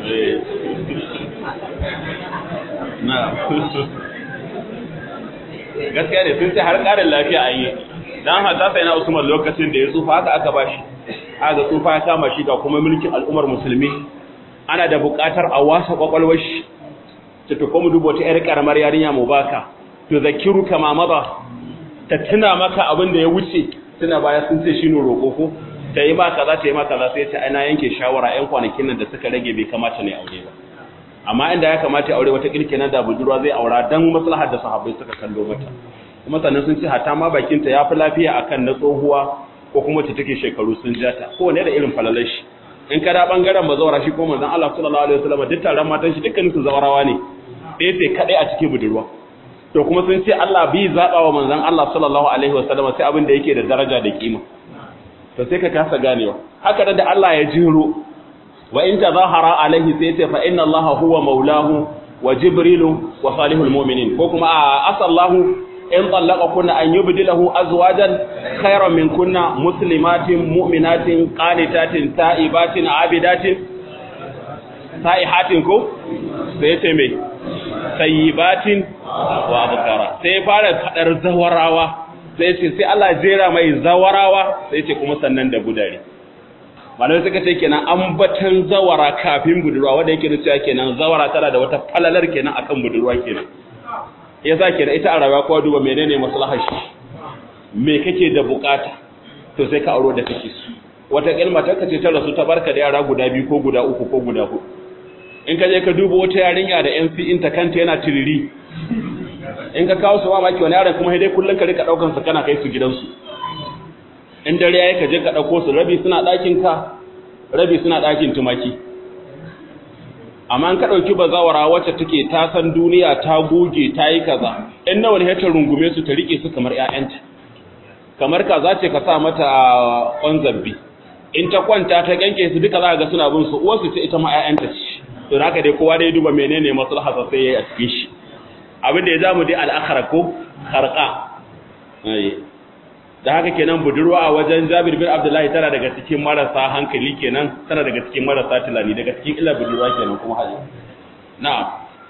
na gaskiya ne sun ce har ƙarin lafiya an yi dan hata sai na Usman lokacin da ya tsufa haka aka bashi aka tsufa ya kama shi ga kuma mulkin al'ummar musulmi ana da buƙatar a wasa kwakwalwar shi ta to mu dubo ta yar karamar yarinya mu baka to zakiru kama maza ta tuna maka abin da ya wuce tuna baya sun ce shine roƙo ko ta yi ma kaza ta yi ma kaza sai ta ana yanke shawara ƴan kwanakin nan da suka rage bai kamata ne aure ba amma inda ya kamata ya aure wata kirkina da budurwa zai aura dan maslahar da sahabbai suka kallo mata kuma sannan sun ce hatta ma bakinta ya fi lafiya akan na tsohuwa ko kuma ta take shekaru sun jata kowane da irin falalar shi in ka da bangaren bazawara shi ko manzon Allah sallallahu alaihi wasallam duk taron matan shi dukkanin su zawarawa ne ɗaya sai kadai a cikin budurwa to kuma sun ce Allah bi zaba wa manzon Allah sallallahu alaihi wasallam sai abin da yake da daraja da kima to sai ka kasa ganewa haka da Allah ya jiro wa in tazahara alaihi sai ce fa inna Allah huwa maulahu wa jibrilu wa salihul mu'minin ko kuma a asallahu in kunna an yubdilahu azwajan khayran min kunna muslimatin mu'minatin qanitatin ta'ibatin abidatin sa'ihatin ko sai ce me sayyibatin wa abkara sai fara fadar zawarawa sai ce sai Allah jera mai zawarawa sai ce kuma sannan da budare malamai suka ce kenan ambatan zawara kafin budurwa wanda yake nuna kenan zawara tana da wata falalar kenan akan budurwa kenan yasa kenan ita a rayuwa kowa duba menene maslahar shi me kake da bukata to sai ka auro da kake su wata kalma ta kace ta rasu ta barka da yara guda biyu ko guda uku ko guda huɗu in ka je ka duba wata yarinya da MC in ta kanta yana tiriri in ka kawo su mamaki wani yaron kuma dai kullun ka rika daukan su kana kai su gidansu in dare yayi ka je ka dauko su rabi suna ɗakin ka rabi suna ɗakin tumaki amma an ka dauki bazawara wacce take ta san duniya ta goge ta yi kaza in nawa ne ta rungume su ta rike su kamar ƴaƴanta kamar kaza ce ka sa mata on zabbi in ta kwanta ta ganke su duka za ga suna bin su uwarsu ce ita ma ƴaƴanta ce to haka dai kowa dai duba menene maslaha sai yayi a cikin shi abin da ya zamu dai al-akhra ko kharqa da haka kenan budurwa a wajen Jabir bin Abdullahi tana daga cikin marasa hankali kenan tana daga cikin marasa tilani daga cikin illa budurwa kenan kuma hali na'am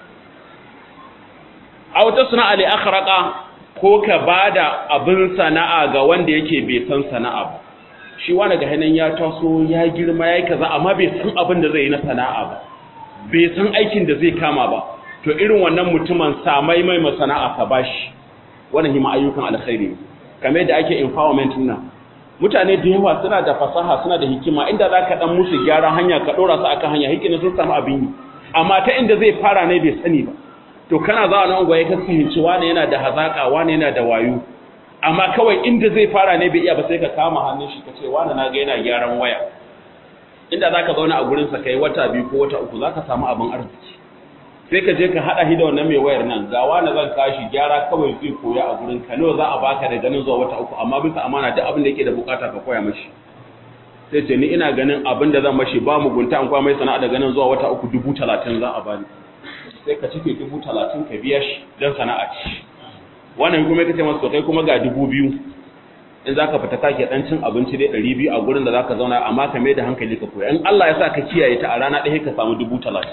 aw tasna ali akhraqa ko ka bada abin sana'a ga wanda yake bai san sana'a ba shi wani ga hanan ya taso ya girma yayi kaza amma bai san abin da zai yi na sana'a ba bai san aikin da zai kama ba to irin wannan mutumin samai mai masana'a ka bashi wannan hima ayyukan alkhairi kamar yadda ake empowerment nan mutane da yawa suna da fasaha suna da hikima inda za ka dan musu gyara hanya ka dora su akan hanya hikima sun samu abin yi amma ta inda zai fara ne bai sani ba to kana za a nan gwaye ka fahimci wani yana da hazaka wani yana da wayo amma kawai inda zai fara ne bai iya ba sai ka kama hannun shi ka ce wani na ga yana gyaran waya inda za ka zauna a gurinsa kai wata biyu ko wata uku za ka samu abin arziki sai ka je ka haɗa shi da wannan mai wayar nan ga wani zan kashi gyara kawai zai koya a gurin ka nawa za a baka da ganin zuwa wata uku amma bisa amana duk abin da yake da bukata ka koya mashi sai ce ni ina ganin abin da zan mashi ba mugunta an kwa mai sana'a da ganin zuwa wata uku dubu talatin za a bani sai ka cike dubu talatin ka biya shi don sana'a ci wannan kuma ka ce masa kai kuma ga dubu biyu in za ka fita kake dan cin abinci dai ɗari biyu a gurin da za ka zauna amma ka mai da hankali ka koya in Allah ya sa ka kiyaye ta a rana ɗaya ka samu dubu talatin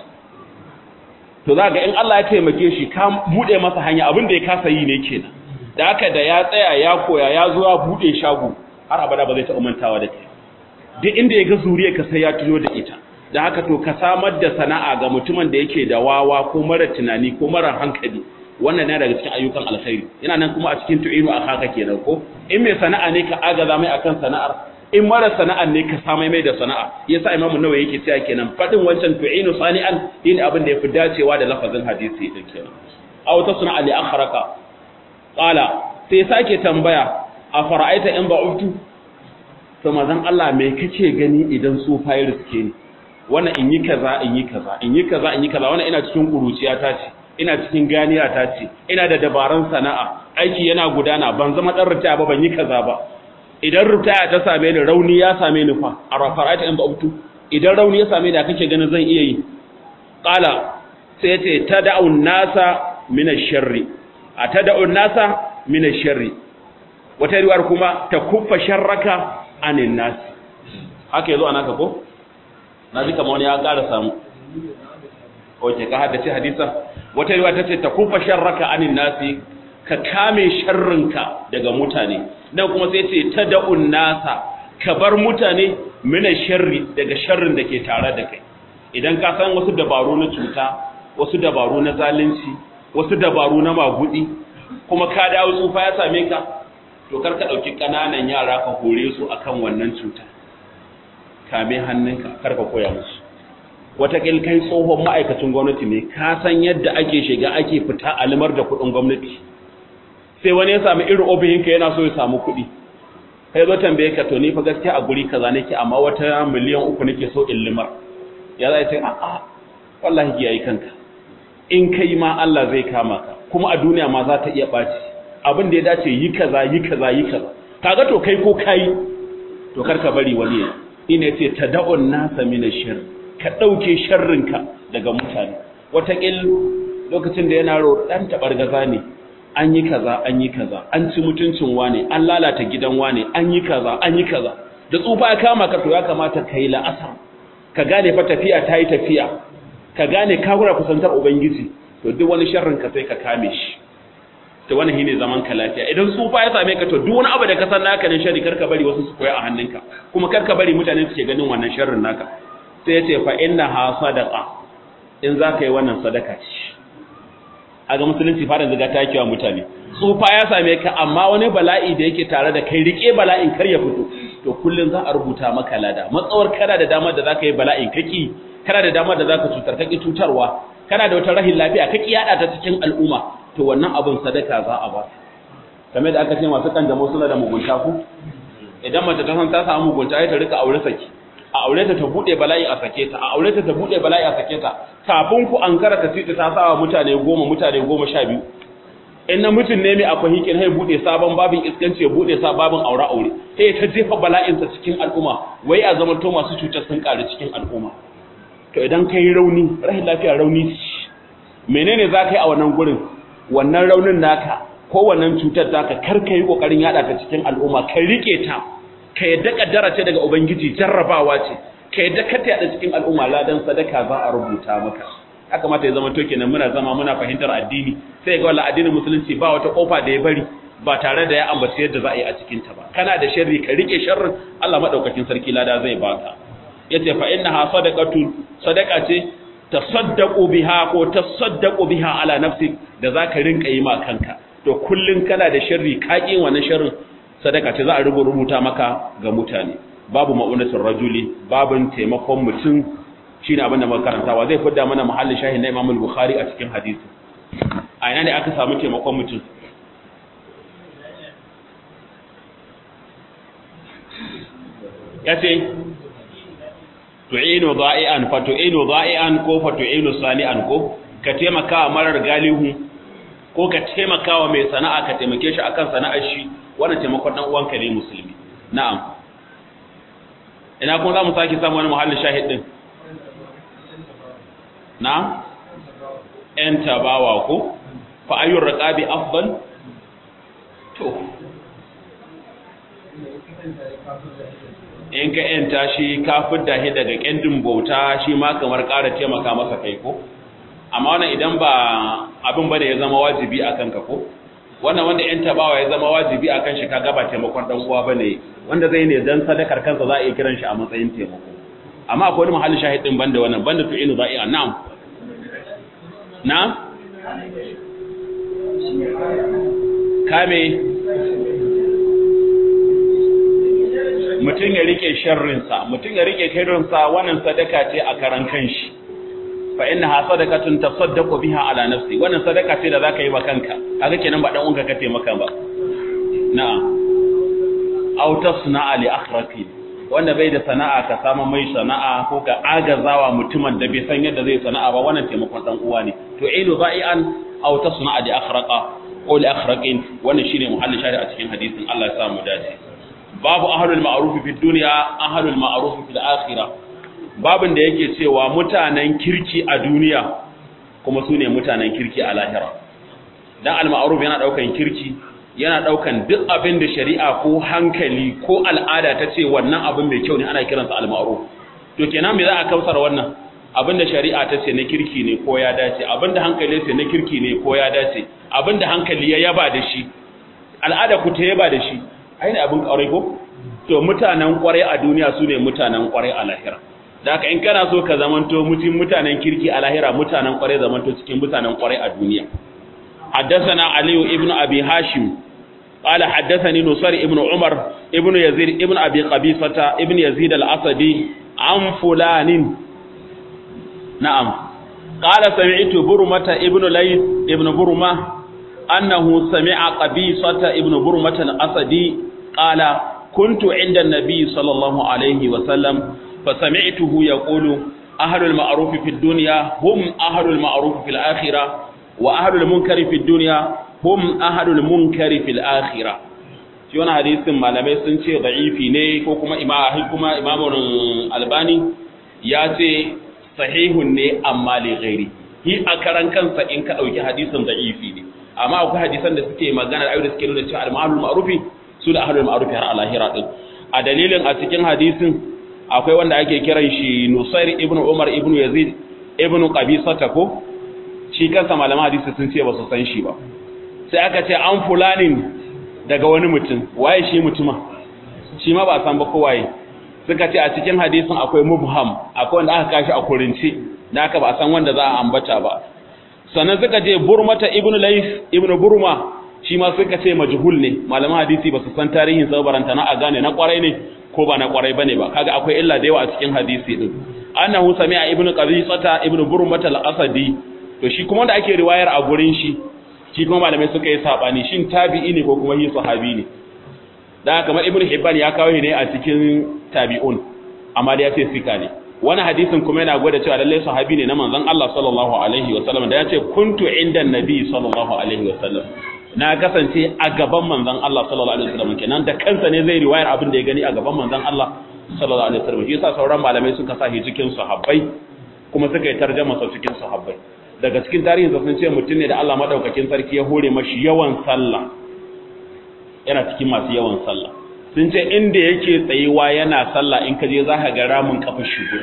to za ga in Allah ya taimake shi ka buɗe masa hanya abin da ya kasa yi ne kenan da haka da ya tsaya ya koya ya zo ya buɗe shago har abada ba zai taɓa mantawa da kai duk inda ya ga zuriya ka sai ya tuno da ita da haka to ka samar da sana'a ga mutumin da yake da wawa ko mara tunani ko mara hankali wannan ne daga cikin ayyukan alkhairi yana nan kuma a cikin tu'inu a haka kenan ko in mai sana'a ne ka agaza mai akan sana'ar in mara sana'a ne ka samai mai da sana'a yasa imamu nawa yake cewa kenan fadin wancan tu'inu sani'an yin abin da yafi dacewa da lafazin hadisi din kenan aw ta sana'a li akhraka qala sai sake tambaya a fara'aita in ba'uftu to mazan Allah me kace gani idan tsufa ya riske ni wannan in yi kaza in yi kaza in yi kaza in yi kaza wannan ina cikin kuruciya ta ce ina cikin ganiya ta ce ina da dabarun sana'a aiki yana gudana ban zama dan ritaya ba ban yi kaza ba idan ritaya ta same ni rauni ya same ni fa a rafara'ata in ba'uftu idan rauni ya same ni a kake ganin zan iya yi qala sai yace tad'u nasa min ash-sharri a tad'u nasa min ash-sharri wata riwayar kuma ta kuffa sharraka anin nas haka yazo anaka ko na ji kamar wani ya ƙara samu oke ka haddace hadisan wata riwaya tace ta kuffa sharraka anin nasi ka kame sharrinka daga mutane dan kuma sai ce tad'un nasa ka bar mutane mina sharri daga sharrin da ke tare da kai idan ka san wasu dabaru na cuta wasu dabaru na zalunci wasu dabaru na magudi kuma ka dawo tsufa ya same ka to kar ka dauki kananan yara ka hore su akan wannan cuta kame hannunka kar ka koya musu watakil kai tsohon ma'aikacin gwamnati ne ka san yadda ake shiga ake fita alimar da kuɗin gwamnati sai wani ya samu irin obihinka yana so ya samu kuɗi kai zo tambaye ka to ni fa gaskiya a guri kaza nake amma wata miliyan uku nake so in limar ya zai ce a'a wallahi ki yayi kanka in kai ma Allah zai kama ka kuma a duniya ma za ta iya ɓaci abin da ya dace yi kaza yi kaza yi kaza kaga to kai ko kai to karka bari wani ya ina yace tad'un nasa min ash ka dauke sharrinka daga mutane watakil lokacin da yana ro dan tabargaza ne an yi kaza an yi kaza an ci mutuncin wane an lalata gidan wane an yi kaza an yi kaza da tsufa ya kama ka to ya kamata kai la'asar ka gane fa tafiya ta yi tafiya ka gane ka gura kusantar ubangiji to duk wani sharrin ka sai ka kame shi to wannan shine zaman ka lafiya idan tsufa ya same ka to duk wani abu da ka san naka ne sharri karka bari wasu su koya a hannunka kuma karka bari mutane su ke ganin wannan sharrin naka sai ya ce fa inna ha sadaqa in za ka yi wannan sadaka ce a ga musulunci fara ziga ta kiwa mutane tsufa ya same ka amma wani bala'i da yake tare da kai rike bala'in kar ya fito to kullun za a rubuta maka lada matsawar kana da damar da zaka yi bala'in kaki kana da damar da zaka cutar kaki cutarwa kana da wata rahin lafiya kaki yada ta cikin al'umma to wannan abun sadaka za a ba kamar da aka ce masu kanjamau suna da mugunta ku idan mace ta san ta samu mugunta ai ta rika aure saki a aure ta ta bude bala'i a sake ta a aure ta ta bude bala'i a sake ta kafin ku ankara ta titi ta sawa mutane goma mutane goma sha biyu in na mutum ne mai akwai hikin hai bude sabon babin iskanci ya bude sa babin aure aure sai ta jefa bala'insa cikin al'umma wai a zaman to masu cutar sun karu cikin al'umma to idan kai rauni rahin lafiya rauni menene za ka yi a wannan gurin wannan raunin naka ko wannan cutar taka kar ka yi kokarin yada ta cikin al'umma ka rike ta ka yadda kaddara ce daga ubangiji jarrabawa ce ka yadda ka tada cikin al'umma ladan sadaka za a rubuta maka ya kamata ya zama to kenan muna zama muna fahimtar addini sai ga wallahi addinin musulunci ba wata kofa da ya bari ba tare da ya ambaci yadda za a yi a cikin ta ba kana da sharri ka rike sharrin Allah madaukakin sarki lada zai baka yace fa innaha sadaqatu sadaqa ce tasaddaqu biha ko tasaddaqu biha ala nafsi da zaka rinka yi ma kanka to kullun kana da sharri ka ki wannan sharrin sadaka ce za a rubuta maka ga mutane babu ma'unatul rajuli babun taimakon mutum shine abin da muka karantawa zai fidda mana mahallin shahin na Imam al-Bukhari a cikin hadisi a ina ne aka samu taimakon mutum yace tu'inu dha'ian fa tu'inu dha'ian ko fa tu'inu sali'an ko ka taimaka marar galihu ko ka taimaka wa mai sana'a ka taimake shi akan sana'ar shi wannan taimakon dan uwanka ne musulmi na'am ina kuma za mu sake samu wani muhallin shahid din na'am en tabawa ko fa ayyur raqabi afdal to in ka yanta shi ka fidda shi daga kendin bauta shi ma kamar ƙara taimaka masa kai ko amma wannan idan ba abin bane ya zama wajibi akan ka ko wannan wanda yan tabawa ya zama wajibi akan shi kaga ba taimakon dan uwa bane wanda zai ne dan sadakar kansa za a iya kiran shi a matsayin taimako amma akwai wani mahallin shahidin banda wannan banda to inu za'i'a na'am na'am kame mutum ya rike sharrinsa mutum ya rike sharrinsa wannan sadaka ce a karan kanshi fa innaha sadaqatun tasaddaqu biha ala nafsi wannan sadaka ce da zaka yi wa kanka kaga kenan ba dan uwanka ka taimaka ba na'am aw tasna'a li akhraki wanda bai da sana'a ka samu mai sana'a ko ka agazawa mutumin da bai san yadda zai sana'a ba wannan taimakon dan uwa ne to ilu za'ian aw tasna'a li akhraqa ko li akhraqin wannan shine muhallin shari'a cikin hadisin Allah ya samu dace babu ahlul ma'ruf fi dunya ahlul ma'ruf fil akhirah babin da yake cewa mutanen kirki a duniya kuma su ne mutanen kirki a lahira dan al-ma'ruf yana daukan kirki yana daukan duk abin da shari'a ko hankali ko al'ada ta ce wannan abin mai kyau ne ana kiransa al-ma'ruf to kenan me za a kausar wannan abinda shari'a ta ce na kirki ne ko ya dace abinda hankali ce na kirki ne ko ya dace abinda hankali ya yaba da shi al'ada ku ta yaba da shi ai ne abin kwarai ko to mutanen kwarai a duniya su ne mutanen kwarai a lahira da haka in kana so ka zamanto mutum mutanen kirki a lahira mutanen kwarai zamanto cikin mutanen kwarai a duniya حدثنا علي ابن أبي هاشم قال حدثني نصر ابن عمر ابن يزيد ابن أبي قبيصة ابن يزيد الأسدي عن فلان نعم قال سمعت برمة ابن ليث ابن برمة أنه سمع قبيصة ابن برمة الأسدي قال كنت عند النبي صلى الله عليه وسلم فسمعته يقول أهل المعروف في الدنيا هم أهل المعروف في الآخرة وأهل المنكر في الدنيا هم أهل المنكر في الآخرة shi wani hadisin malamai sun ce da'ifi ne ko kuma kuma imamun albani ya ce sahihun ne amma li ghairi hi a karan kansa in ka dauki hadisin da'ifi ne amma akwai hadisan da suke magana da da suke nuna cewa al-ma'ruf ma'rufi su da ahlul ma'rufi har alahira din a dalilin a cikin hadisin akwai wanda ake kiran shi Nusair ibn Umar ibn Yazid ibn Qabisata ko shi kansa malaman hadisi sun ce ba su san shi ba sai aka ce an fulanin daga wani mutum waye shi mutuma shi ma ba san ba ko waye suka ce a cikin hadisin akwai mubham akwai wanda aka kashi a kurinci da aka ba san wanda za a ambata ba sannan suka ce burmata ibnu lays ibnu burma shi ma suka ce majhul ne malaman hadisi ba su san tarihin sa baranta na a gane na kwarai ne ko ba na kwarai bane ba kaga akwai illa da yawa a cikin hadisi din annahu sami'a ibnu qabisata ibnu burmata al-asadi to shi kuma wanda ake riwayar a gurin shi shi kuma malamai suka yi sabani shin tabi'i ne ko kuma shi sahabi ne dan kamar ibnu hibban ya kawo ne a cikin tabi'un amma da ya ce sika ne wani hadisin kuma yana gwada cewa lalle sahabi ne na manzon Allah sallallahu alaihi wasallam da ya ce kuntu inda nabi sallallahu alaihi wasallam na kasance a gaban manzon Allah sallallahu alaihi wasallam kenan da kansa ne zai riwayar abin da ya gani a gaban manzon Allah sallallahu alaihi wasallam shi yasa sauran malamai suka sa shi cikin sahabbai kuma suka yi tarjuma sa cikin sahabbai daga cikin tarihinsa sun ce mutum ne da Allah madaukakin sarki ya hore mashi yawan sallah yana cikin masu yawan sallah sun ce inda yake tsayuwa yana sallah in ka je za ka ga ramin kafa shigo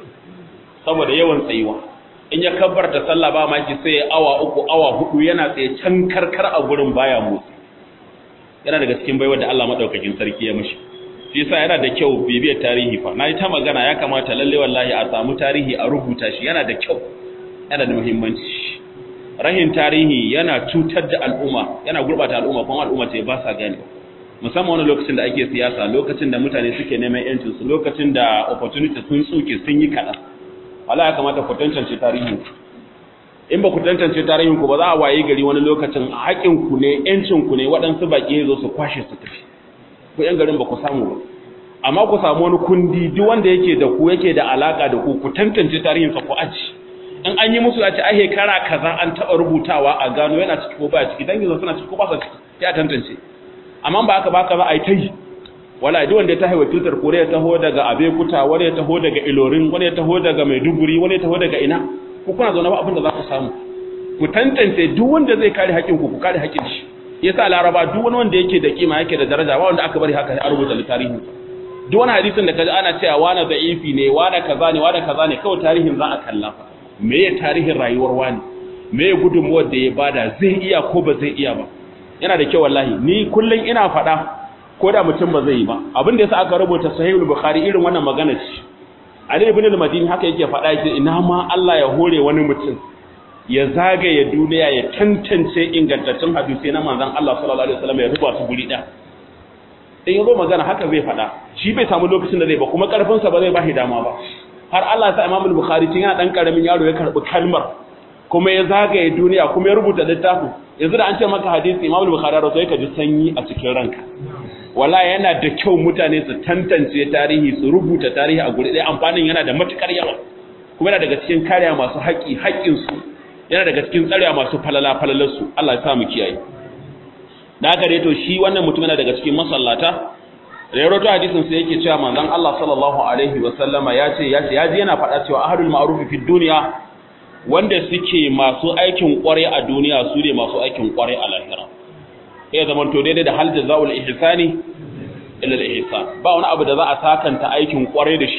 saboda yawan tsayuwa in ya kabbarta sallah ba maki sai awa uku awa hudu yana tsaye can karkar a gurin baya motsi yana daga cikin baiwa da Allah madaukakin sarki ya mishi shi yasa yana da kyau bibiyar tarihi fa nayi ta magana ya kamata lalle wallahi a samu tarihi a rubuta shi yana da kyau yana da muhimmanci rahin tarihi yana cutar da al'umma yana gurbata al'umma kuma al'umma ce ba sa gane musamman wani lokacin da ake siyasa lokacin da mutane suke neman yancin su lokacin da opportunity sun tsuke sun yi kaɗan wala ya kamata ku tantance tarihin in ba ku tantance tarihin ku ba za a waye gari wani lokacin haƙin ku ne yancin ku ne waɗansu baƙi zo su kwashe su tafi ku yan garin ba ku samu ba amma ku samu wani kundi duk wanda yake da ku yake da alaka da ku ku tantance tarihin sa ku aji in an yi musu a ce ai shekara kaza an taɓa rubutawa a gano yana ciki ko ba ciki dangin suna ciki ko ba su ciki ya tantance amma ba aka baka za a yi ta yi wala duk wanda ya taho wakiltar kore ya taho daga abekuta wani ya taho daga ilorin wani ya taho daga maiduguri wani ya taho daga ina ku kuna zaune ba abin da za ku samu ku tantance duk wanda zai kare haƙƙin ku ku kare haƙƙin shi yasa laraba duk wani wanda yake da kima yake da daraja ba wanda aka bari haka sai a rubuta tarihin duk wani hadisin da kaji ana cewa wani da'ifi ne wani kaza ne wani kaza ne kawai tarihin za a kalla me ya tarihin rayuwar wani me ya gudunmuwar da ya bada zai iya ko ba zai iya ba yana da kyau wallahi ni kullun ina faɗa ko da mutum ba zai yi ba abin da yasa aka rubuta sahihul bukhari irin wannan magana ce ali ibn al-madini haka yake faɗa yake ina ma Allah ya hore wani mutum ya zagaye duniya ya tantance ingantaccen hadisi na manzon Allah sallallahu alaihi wasallam ya rubuta su guri ɗaya in yazo magana haka zai faɗa shi bai samu lokacin da zai ba kuma karfin sa ba zai ba shi dama ba har Allah sa Imam al-Bukhari tun yana dan karamin yaro ya karbi kalmar kuma ya zagaye duniya kuma ya rubuta littafin yanzu da an ce maka hadisi Imam al-Bukhari ya rawaito ka ji sanyi a cikin ranka wallahi yana da kyau mutane su tantance tarihi su rubuta tarihi a guri ɗaya amfanin yana da matukar yawa kuma yana daga cikin kariya masu haƙi haƙin su yana daga cikin tsarewa masu falala falalar su Allah ya sa mu kiyaye da haka dai to shi wannan mutum yana daga cikin masallata da ya rawaito hadisin sai yake cewa manzon Allah sallallahu alaihi wa sallama ya ce ya ce ya ji yana faɗa cewa ahlul ma'ruf fi dunya wanda suke masu aikin kware a duniya su ne masu aikin kware a lahira ya zama to daidai da hal jazaul ihsani illa al ihsan ba wani abu da za a sakanta aikin kware da shi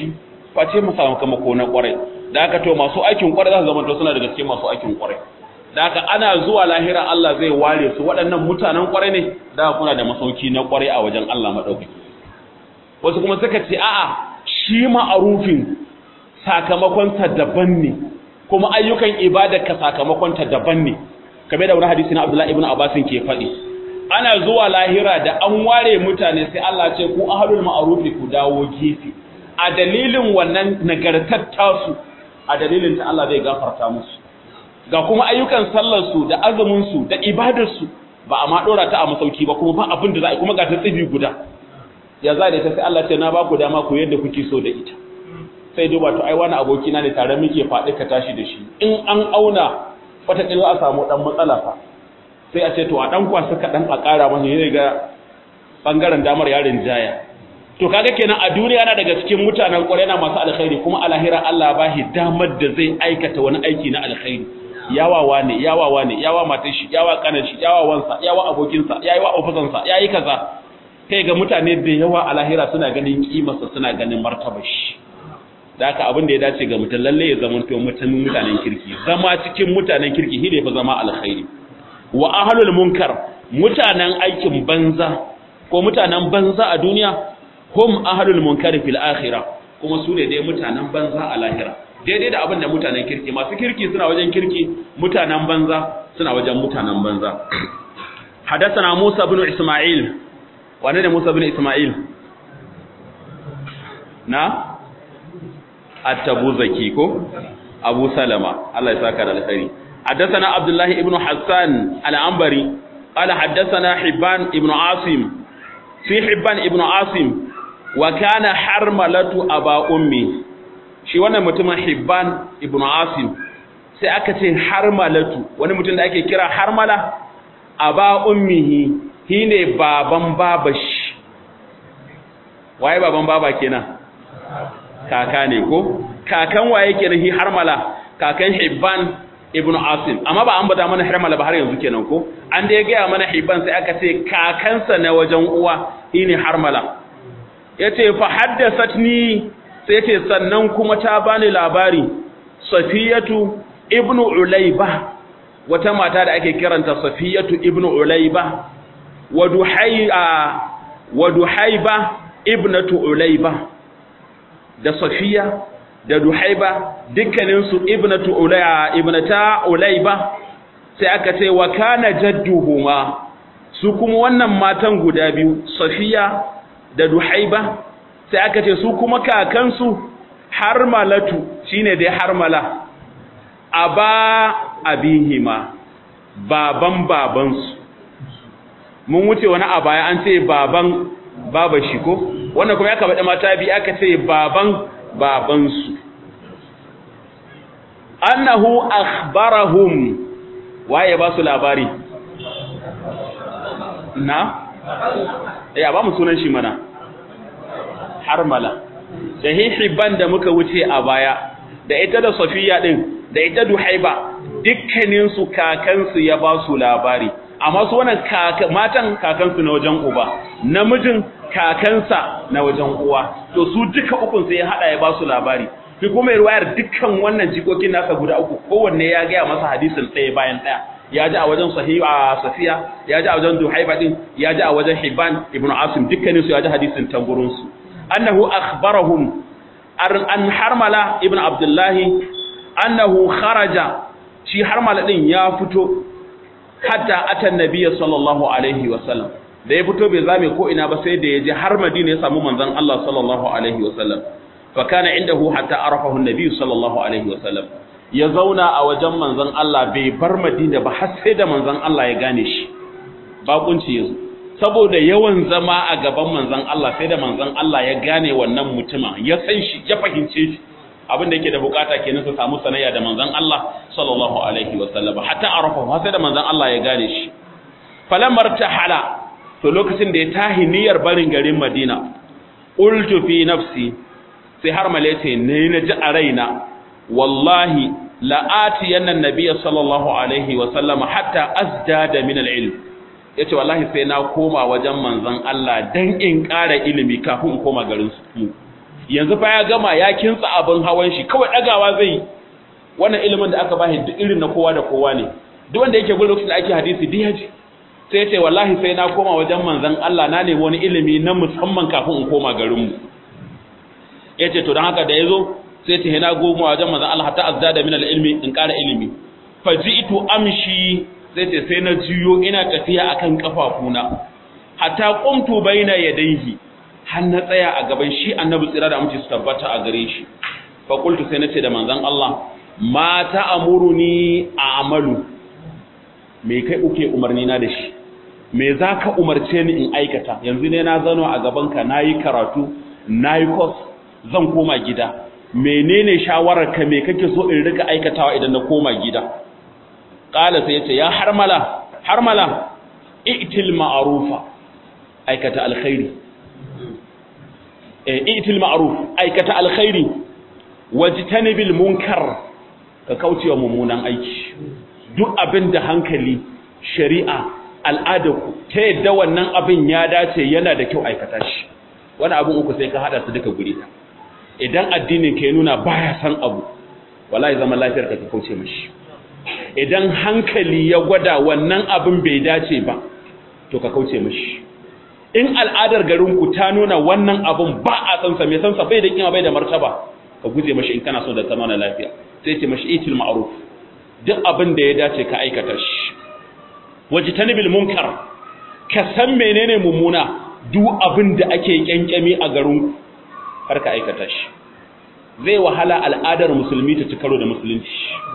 face mu sakamako na kwarai da haka to masu aikin kwarai za su zama to suna daga cikin masu aikin kwarai da haka ana zuwa lahira Allah zai ware su waɗannan mutanen kwarai ne da kuna da masauki na kwarai a wajen Allah madaukaki wasu kuma suka ce a'a shi ma'arufin sakamakonsa daban ne kuma ayyukan ibadarka sakamakonta daban ne kamar da wani hadisi na Abdullah ibn Abbas ke faɗi ana zuwa lahira da an ware mutane sai Allah ce ku ahlul ma'rufi ku dawo gefe a dalilin wannan nagartar tasu a dalilin ta Allah zai gafarta musu ga kuma ayyukan sallar su da azumin su da ibadar su ba a ma dora ta a masauki ba kuma ba abin da za a kuma ga ta tsibi guda ya za da ita sai Allah ce na ba ku dama ku yadda kuke so da ita sai duba to ai wani abokina ne tare muke faɗi ka tashi da shi in an auna wataƙila a samu ɗan matsala fa sai a ce to a ɗan kwasa kaɗan a ƙara masa ne ga ɓangaren damar yarin jaya to kaga kenan a duniya na daga cikin mutanen ƙwarai na masu alkhairi kuma a lahira Allah ba shi damar da zai aikata wani aiki na alkhairi yawawa ne yawawa ne yawa matan shi yawa kanan shi yawa wansa yawa abokinsa yayi wa ofisansa yayi kaza kai ga mutane da yawa a lahira suna ganin kimarsa suna ganin martabar shi da haka abin da ya dace ga mutum lalle ya zama to mutanen mutanen kirki zama cikin mutanen kirki shi ne fa zama alkhairi wa ahlul munkar mutanen aikin banza ko mutanen banza a duniya hum ahlul munkar fil akhirah kuma su ne dai mutanen banza a lahira daidai da abin da mutanen kirki masu kirki suna wajen kirki mutanen banza suna wajen mutanen banza حدثنا موسى بن إسماعيل wane ne Musa bin Ismail na at-Tabuzaki ko Abu Salama Allah ya saka da alkhairi حدثنا عبد الله ابن حسان العنبري قال حدثنا حبان ابن عاصم في حبان ابن عاصم وكان حرملة أبا أمي shi wannan mutumin Hibban ibn Asim sai aka ce harmalatu wani mutum da ake kira harmala aba ummihi shine baban babashi waye baban baba kenan kaka ne ko kakan waye kenan hi harmala kakan hibban ibnu asim amma ba an bada mana harmala ba har yanzu kenan ko an da ya gaya mana hibban sai aka ce kakansa na wajen uwa shine harmala yace fa haddathatni sai yace sannan kuma ta bani labari safiyatu ibnu ulayba wata mata da ake kiranta safiyatu ibnu ulayba wa duhaiba ibnatu ulayba da safiya da duhaiba dukkaninsu ibnatu ulayba ibnata ulayba sai aka ce wa kana jadduhuma su kuma wannan matan guda biyu safiya da duhaiba sai aka ce su kuma kakansu harmalatu shine dai harmala aba abihima baban babansu mun wuce wani a baya an ce baban baba shi ko wannan kuma ya kaba mata bi aka ce baban babansu annahu akhbarahum waye ba su labari na eh ba mu sunan shi mana harmala da hihibban da muka wuce a baya da ita da safiya din da ita duhaiba dukkaninsu kakansu ya ba su labari amma su wannan matan kakansu na wajen uba namijin kakansa na wajen uwa to su duka ukun sai ya hada ya ba su labari fi kuma riwayar dukkan wannan jikokin nasa guda uku kowanne ya gaya masa hadisin ɗaya bayan ɗaya ya ji a wajen sahiha safiya ya ji a wajen duhaiba din ya ji a wajen hibban ibnu asim dukkanin su ya ji hadisin ta gurin su annahu akhbarahum an harmala ibnu abdullahi annahu kharaja shi harmala din ya fito hatta atan nabiyyi sallallahu alaihi wasallam da ya fito bai zame ko ina ba sai da ya je har madina ya samu manzon Allah sallallahu alaihi wasallam fa kana indahu hatta arafahu an-nabi sallallahu alaihi wasallam ya zauna a wajen manzon Allah bai bar madina ba har sai da manzon Allah ya gane shi bakunci yazo saboda yawan zama a gaban manzon Allah sai da manzon Allah ya gane wannan mutuma ya san shi ya fahimce shi abin da yake da bukata kenan su samu sanayya da manzon Allah sallallahu alaihi wasallam hatta arafa har sai da manzon Allah ya gane shi falamar tahala to lokacin da ya tahi niyyar barin garin Madina qultu fi nafsi sai har malace ne na ji a raina wallahi la'ati yanna nabiyya sallallahu alaihi wasallam hatta azdada min al-ilm yace wallahi sai na koma wajen manzon Allah dan in ƙara ilimi kafin in koma garin su yanzu fa ya gama ya kintsa abin hawan shi kawai dagawa zai wannan ilimin da aka bashi duk irin na kowa da kowa ne duk wanda yake gurin lokacin da ake hadisi duk ya ji sai ce wallahi sai na koma wajen manzon Allah na nemi wani ilimi na musamman kafin in koma garin mu yace to dan haka da yazo sai ce na goma wajen manzon Allah hatta azdada min al-ilmi in ƙara ilimi faji'tu amshi sai ce sai na jiyo ina tafiya akan kafafuna hatta qumtu baina yadayhi har na tsaya a gaban shi annabi tsira da amince su tabbata a gare shi fa qultu sai nace da manzon Allah ma ta'amuruni a'malu me kai uke umarni na da shi me zaka umarce ni in aikata yanzu ne na zano a gaban ka nayi karatu nayi course zan koma gida menene shawarar ka me kake so in rika aikatawa idan na koma gida qala sai yace ya harmala harmala i'til ma'rufa aikata alkhairi eh i'til ma'ruf aikata alkhairi wajtanibil munkar ka kaucewa mummunan aiki duk abin da hankali shari'a al'adarku ta yadda wannan abin ya dace yana da kyau aikata shi wani abin uku sai ka hada su duka guri idan addinin ka ya nuna baya san abu wallahi zaman lafiyar ka ka kauce mashi idan hankali ya gwada wannan abin bai dace ba to ka kauce mashi in al'adar garinku ta nuna wannan abin ba a sansa mai sansa bai da kima bai da martaba ka guje mashi in kana so da zama na lafiya sai ce mashi itil ma'ruf duk abin da ya dace ka aikata shi wajtanibil munkar ka san menene mummuna duk abin da ake kyankyami a garinku kar ka aikata shi zai wahala al'adar musulmi ta ci karo da musulunci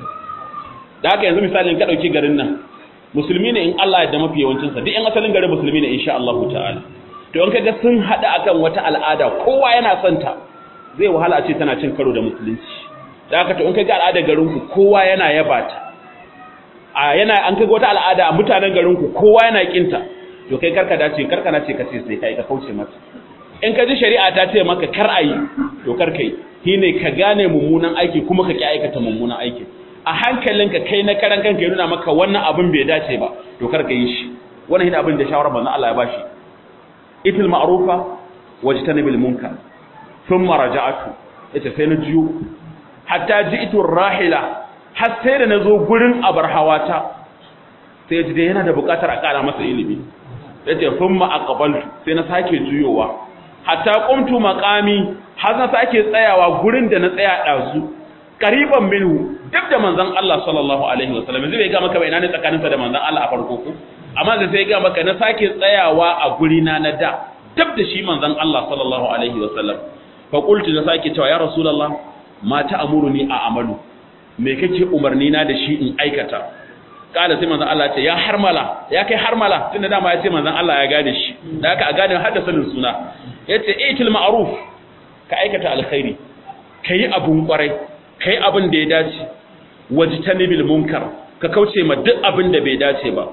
da haka yanzu misalin ka dauki garin nan musulmi ne in Allah ya da mafi yawancin sa duk yan asalin garin musulmi ne insha Allah ta'ala to in kaga sun hada akan wata al'ada kowa yana son ta zai wahala a ce tana cin karo da musulunci da haka to in kaga al'adar garin ku kowa yana yaba ta a yana an kaga wata al'ada a mutanen garin ku kowa yana kinta to kai karka dace karka nace ka ce sai kai ka kauce mata in ka ji shari'a ta ce maka kar ayi to kar kai shine ka gane mummunan aiki kuma ka ki aikata mummunan aiki a hankalinka kai na karan kanka ya nuna maka wannan abin bai dace ba to kar ka yi shi wannan shine abin da shawara manzon Allah ya bashi itil ma'rufa wajtanibil munkar thumma raja'atu ita sai na jiyo hatta ji'tu rahila har sai da nazo gurin abar hawata sai ji dai yana da bukatar a kara masa ilimi yace thumma aqbaltu sai na sake juyowa hatta qumtu maqami har na sake tsayawa gurin da na tsaya dazu qariban minhu duk da manzon Allah sallallahu alaihi wasallam zai ga maka ina ne tsakaninsa da manzon Allah a farko ko amma da sai ga maka na sake tsayawa a guri na na da duk da shi manzon Allah sallallahu alaihi wasallam fa qultu da sake cewa ya rasulullah ma ta'muruni a amalu me kake umarni na da shi in aikata kada sai manzon Allah ya ce ya harmala ya kai harmala tunda dama ya ce manzon Allah ya gane shi da haka a gane har da sanin suna yace itil ma'ruf ka aikata alkhairi kai abun kwarai kai abin da ya dace wajtanibil munkar ka kauce ma duk abin da bai dace ba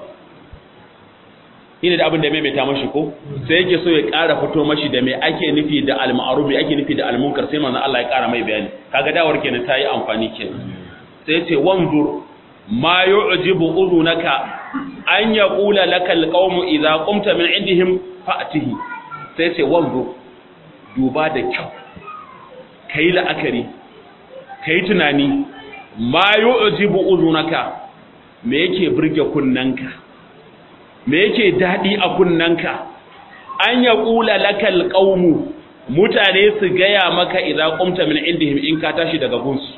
ina da abin da maimaita mashi ko sai yake so ya ƙara fito mashi da me ake nufi da al-ma'ruf me ake nufi da al-munkar sai manzon Allah ya ƙara mai bayani kaga dawar kenan ta yi amfani kenan sai ce wanzur ma yu'jibu udhunaka an yaqula lakal qawmu idza qumta min indihim fa'tihi sai ce wanzur duba da kyau kai la'akari kai tunani ma yu'jibu udhunaka me yake burge kunnanka me yake dadi a kunnanka an yaqula lakal qawmu mutane su gaya maka idza qumta min indihim in ka tashi daga gunsu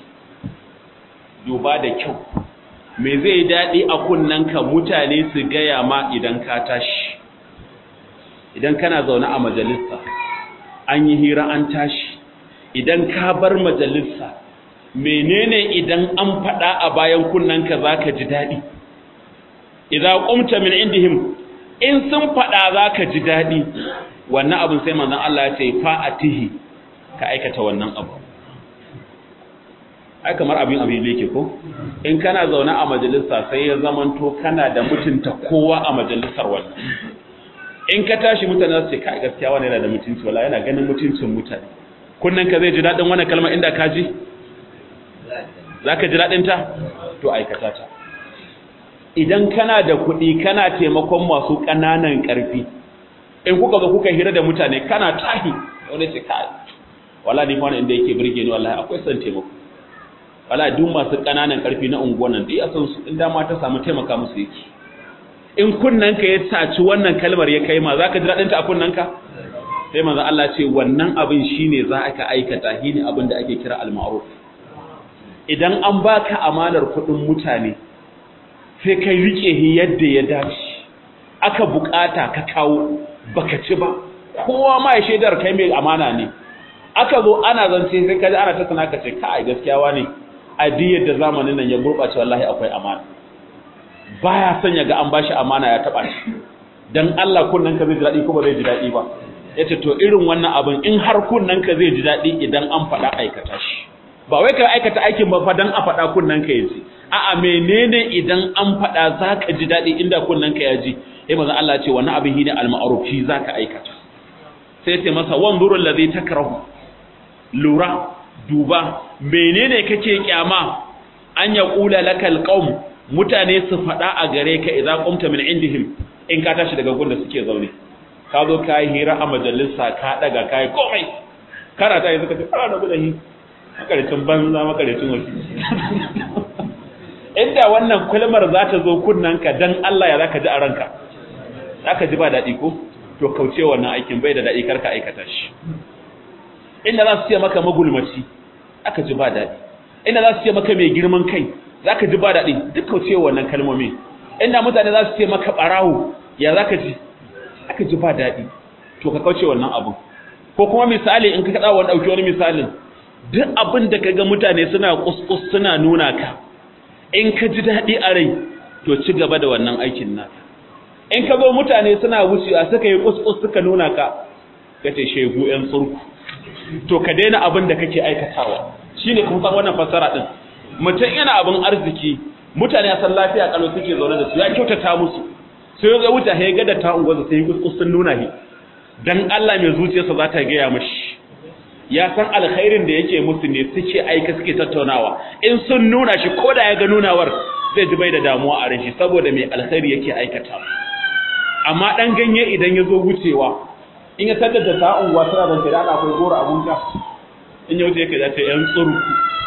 duba da kyau me zai daɗi a kunnanka mutane su gaya ma idan ka tashi idan kana zaune a majalisa an yi hira an tashi idan ka bar majalisa menene idan an faɗa a bayan kunnanka za ka ji daɗi idan ƙumta min indihim in sun faɗa za ka ji daɗi wannan abin sai manzan Allah ya ce fa'atihi ka aikata wannan abu ai kamar abin abin da yake ko in kana zaune a majalisa sai ya zamanto kana da mutunta kowa a majalisar wannan in ka tashi mutane su ce kai gaskiya wani yana da mutunci wala yana ganin mutuncin mutane kunnan ka zai ji dadin wannan kalma inda ka ji zaka ji dadin ta to aikata ta idan kana da kuɗi kana taimakon masu ƙananan ƙarfi in kuka zo kuka hira da mutane kana tahi wani ce kai wallahi ni fa inda yake burge ni wallahi akwai san taimako wallahi duk masu kananan karfi na unguwan nan dai a san su in dama ta samu taimaka musu yake in kunnanka ya saci wannan kalmar ya kai ma zaka ji dadin ta a kunnanka sai manzo Allah ce wannan abin shine za ka aikata shine abin da ake kira al-ma'ruf idan an baka amanar kudin mutane sai kai rike shi yadda ya dace aka bukata ka kawo baka ci ba kowa ma ya shaidar kai mai amana ne aka zo ana zance sai kaji ana ta sana ka ce kai gaskiya wani addiyar da zamanin nan ya gurbace wallahi akwai amana baya son ya ga an bashi amana ya taba shi dan Allah kunnan ka zai ji dadi ko ba zai ji dadi ba yace to irin wannan abin in har kunnan ka zai ji dadi idan an faɗa aikata shi ba wai ka aikata aikin ba fa dan a faɗa kunnan ka yaji a'a menene idan an faɗa zaka ji dadi inda kunnan ka yaji sai manzo Allah ce wannan abin shine al-ma'ruf shi zaka aikata sai ce masa wanzurul ladhi takrahu lura duba menene kake kyama an ya kula lakal qaum mutane su faɗa a gare ka idza qumta min indihim in ka tashi daga gun da suke zaune ka zo ka yi hira a majalisa ka daga ka yi komai kana ta yi suka ce fara da gudahi makaricin banza makaricin wasu inda wannan kulmar za ta zo kunnanka dan Allah ya zaka ji a ranka zaka ji ba daɗi ko to kauce wannan aikin bai da daɗi karka aikata shi inda za su ce maka magulmaci aka ji ba daɗi inda za su ce maka mai girman kai za ka ji ba daɗi duk kauce wannan kalmomi inda mutane za su ce maka ɓarawo ya za ka ji aka ji ba daɗi to ka kauce wannan abin ko kuma misali in ka kaɗa wani ɗauki wani misalin duk abin da ka ga mutane suna kuskus suna nuna ka in ka ji daɗi a rai to ci gaba da wannan aikin naka in ka zo mutane suna wucewa suka yi kuskus suka nuna ka ka ce shegu 'yan tsurku to ka daina abin da kake aikatawa shine kun san wannan fassara din mutum yana abin arziki mutane a san lafiya kalau suke zaune da su ya kyautata musu sai ya wuce ya ga da ta ungoza sai kuskus sun nuna shi dan Allah mai zuciyarsa za ta gaya mashi ya san alkhairin da yake musu ne suke aika suke tattaunawa in sun nuna shi ko da ya ga nunawar zai ji bai da damuwa a rashi saboda mai alkhairi yake aikata amma dan ganye idan ya zo wucewa in ya tattata ta unguwa tana da kira akwai goro abunka in ya wuce yake da ta yan tsurku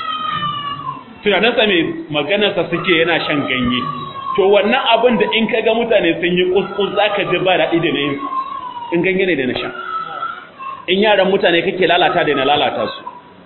tunaninsa mai maganarsa suke yana shan ganye to wannan abin da in ka ga mutane sun yi kuskus za ka ji ba daɗi da na yin in ganye ne da na sha in yaran mutane kake lalata da na lalata su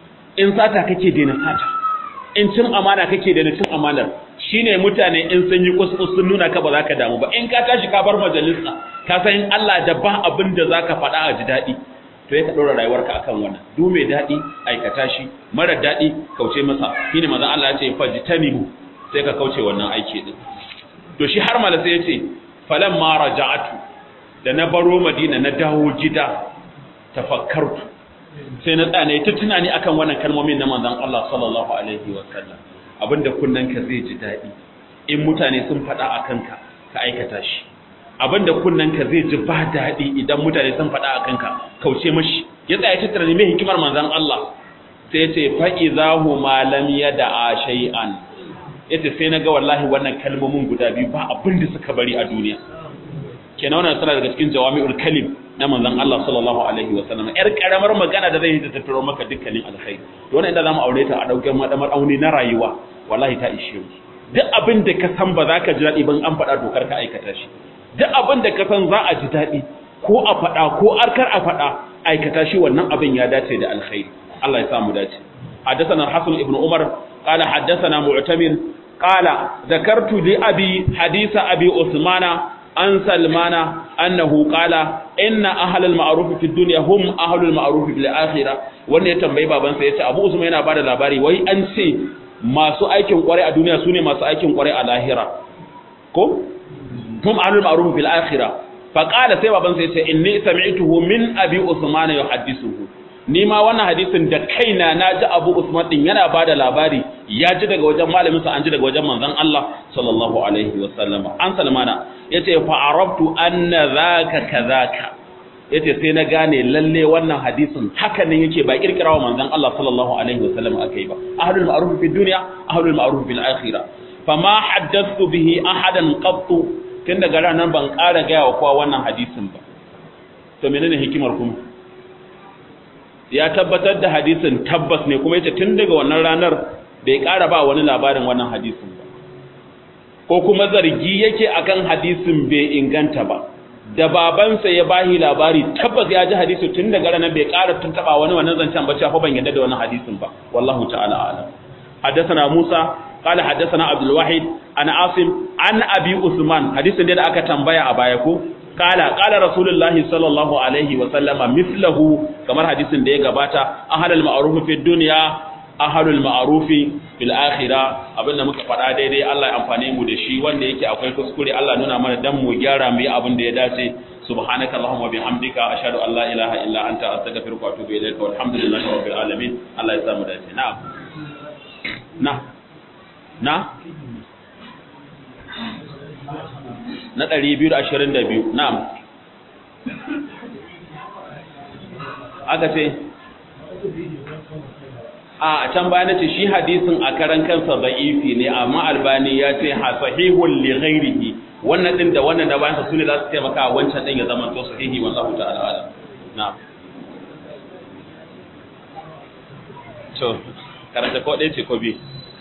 in sata kake da na sata in cin amana kake da na cin amanar shine mutane in sun yi kuskus sun nuna ka ba za ka damu ba in ka tashi ka bar majalisa ka san in Allah da ba abin da za ka faɗa a ji daɗi to ya ka ɗora rayuwarka akan wannan du mai daɗi aikata shi mara daɗi kauce masa shine manzon Allah ya ce fajtanibu sai ka kauce wannan aiki din to shi har mala sai ya ce falan ma raja'atu da na baro Madina na dawo gida tafakkartu sai na tsane ta tunani akan wannan kalmomin na manzon Allah sallallahu alaihi wa sallam abinda kunnanka zai ji daɗi in mutane sun faɗa akan ka ka aikata shi abinda kunnanka zai ji ba daɗi idan mutane sun faɗa a kanka kauce mashi ya tsaya ta tunani mai hikimar manzon Allah sai ce fa izahu ma lam yada shay'an yace sai naga wallahi wannan kalmomin guda biyu ba abin da suka bari a duniya kenan wannan suna daga cikin jawami'ul kalim na manzon Allah sallallahu alaihi wa sallam yar karamar magana da zai ta tattaro maka dukkanin alkhairi to wannan inda zamu aure ta a daukar madamar auni na rayuwa wallahi ta ishe mu duk abin da ka san ba za ka ji daɗi ban an faɗa dokar ka aikata shi duk abin da ka san za a ji daɗi ko a faɗa ko arkar a faɗa aikata shi wannan abin ya dace da alkhairi Allah ya samu dace حدثنا الحسن ابن عمر قال حدثنا معتمر قال ذكرت لأبي حديث أبي عثمان عن سلمان أنه قال إن أهل المعروف في الدنيا هم أهل المعروف في الآخرة wanda ya tambayi babansa ya ce abu usman yana bada labari wai an ce masu aikin kwarai a duniya sune masu aikin kwarai a lahira ko hum ahlul ma'ruf fil akhirah fa qala sai baban sai ce inni sami'tuhu min abi usman yuhaddithuhu ni ma wannan hadisin da kaina na ji abu usman din yana bada labari ya ji daga wajen malamin sa an ji daga wajen manzon Allah sallallahu alaihi wa sallama an salmana yace fa arabtu anna zaka kadhaka yace sai na gane lalle wannan hadisin haka ne yake ba kirkirawa manzon Allah sallallahu alaihi wa sallam akai ba ahlul ma'ruf fi dunya ahlul ma'ruf fil akhirah fama haddathu bihi ahadan qattu tun daga ranar ban ƙara gaya wa kowa wannan hadisin ba to menene hikimar kuma ya tabbatar da hadisin tabbas ne kuma yace tun daga wannan ranar bai ƙara ba wani labarin wannan hadisin ba ko kuma zargi yake akan hadisin bai inganta ba da babansa ya bahi labari tabbas ya ji hadisi tun daga ranar bai ƙara tuntaba wani wannan zancen ba cewa ban yadda da wannan hadisin ba wallahu ta'ala a'lam حدثنا موسى قال حدثنا عبد الواحد عن عاصم عن ابي عثمان حديث da aka tambaya a baya ko kala kala rasulullahi sallallahu alaihi wa sallama mithlahu kamar hadisin da ya gabata ahlul ma'ruf fi dunya ahlul ma'ruf fil akhirah abinda muka faɗa daidai Allah ya amfane mu da shi wanda yake akwai kuskure Allah nuna mana dan mu gyara mu yi abin da ya dace subhanaka allahumma bihamdika ashhadu an la ilaha illa anta astaghfiruka wa atubu ilaika walhamdulillahi rabbil alamin Allah ya samu dace na'am na na na 222 na'am aka ce a can baya nace shi hadisin a karan kansa da'ifi ne amma albani ya ce ha sahihun li ghairihi wannan din da wannan da bayan sa sune za su taimaka wancan din ya zama to sahihi wallahu ta'ala alam na'am to karanta ko ɗaya ce ko biyu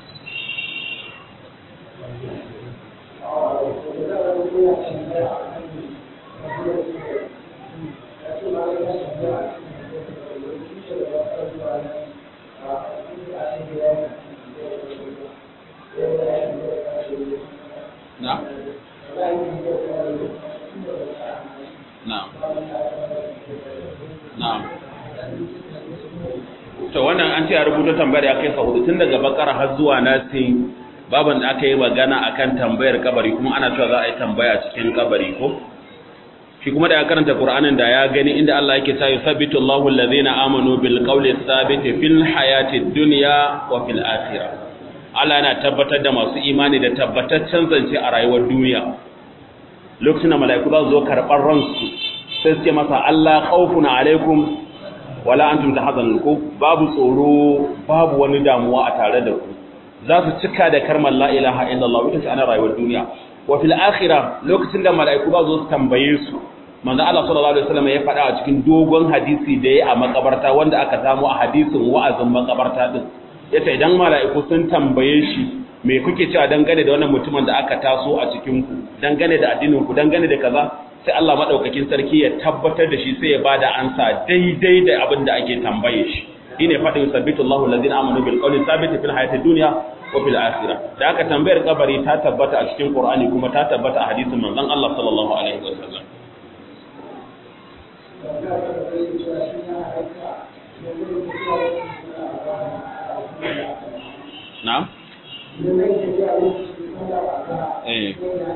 na na na to wannan an ce a rubuta tambayar ya kai hudu tun daga bakara har zuwa nasin baban da aka yi magana akan tambayar kabari kuma ana cewa za a yi tambaya cikin kabari ko shi kuma da ya karanta qur'anin da ya gani inda Allah yake cewa yusabbitu Allahu allazina amanu bil qawli thabiti fil hayati dunya wa fil akhirah Allah yana tabbatar da masu imani da tabbataccen zance a rayuwar duniya lokacin da mala'iku za su zo karɓar ransu sai su ce masa Allah khawfun alaikum wala antum tahzanun ko babu tsoro babu wani damuwa a tare da ku za su cika da karmar la ilaha illallah ita ce ana rayuwar duniya wa fil akhirah lokacin da mala'iku ba zo su tambaye su manzo Allah sallallahu alaihi wasallam ya faɗa a cikin dogon hadisi da yayi a makabarta wanda aka samu a hadisin wa'azin makabarta din yace idan mala'iku sun tambaye shi me kuke cewa dangane da wannan mutumin da aka taso a cikin ku dangane da addinin ku dangane da kaza sai Allah madaukakin sarki ya tabbatar da shi sai ya bada ansa daidai da abin da ake tambaye shi shine fadin sabbitu Allahu allazina amanu bil qawli thabit fil hayati dunya wa fil akhirah da aka tambayar kabari ta tabbata a cikin Qur'ani kuma ta tabbata a hadisin manzon Allah sallallahu alaihi wasallam na'am eh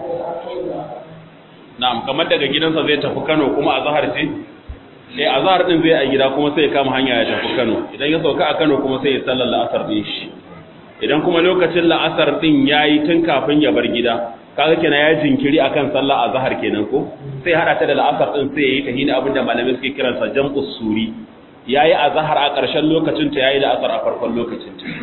na'am kamar daga gidansa zai tafi Kano kuma a zahar ce eh azhar din zai a gida kuma sai ya kama hanya ya tafi Kano idan ya sauka a Kano kuma sai ya sallar la'asar din shi idan kuma lokacin la'asar din yayi tun kafin ya bar gida kaga kenan ya jinkiri akan sallar azhar kenan ko sai hada ta da la'asar din sai yayi tahini abinda malamai suke kiransa jam'us suri yayi azhar a ƙarshen lokacin ta yayi la'asar a farkon lokacin ta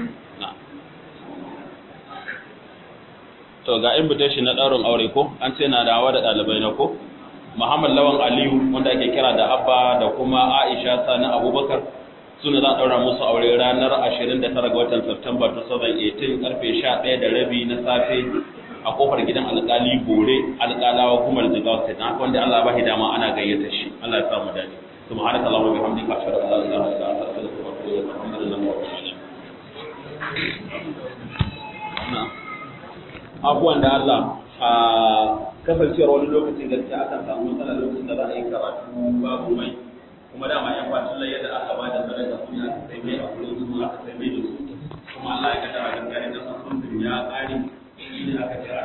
to ga invitation na ɗaurin aure ko an ce na dawa da ɗalibai na ko Muhammad Lawan Aliyu wanda ake kira da Abba da kuma Aisha Sani Abubakar suna za a ɗaura musu aure ranar 29 ga watan September 2018 karfe 11 da rabi na safe a kofar gidan alƙali Bore alƙalawa kuma da Jigawa State na wanda Allah ba shi dama ana gayyata shi Allah ya samu dadi subhanaka allahumma wa bihamdika ashhadu an la ilaha illa anta astaghfiruka wa atubu ilaik alhamdulillahi rabbil alamin abubuwan da Allah a kasancewar wani lokacin gaskiya akan samu matsala lokacin da za a yi karatu babu mai kuma dama yan kwacin laye da aka ba da sadaka su ya sai mai a kullum su aka sai mai da su kuma Allah ya ga da gaskiya da sun sun ya ƙari shi ne aka ce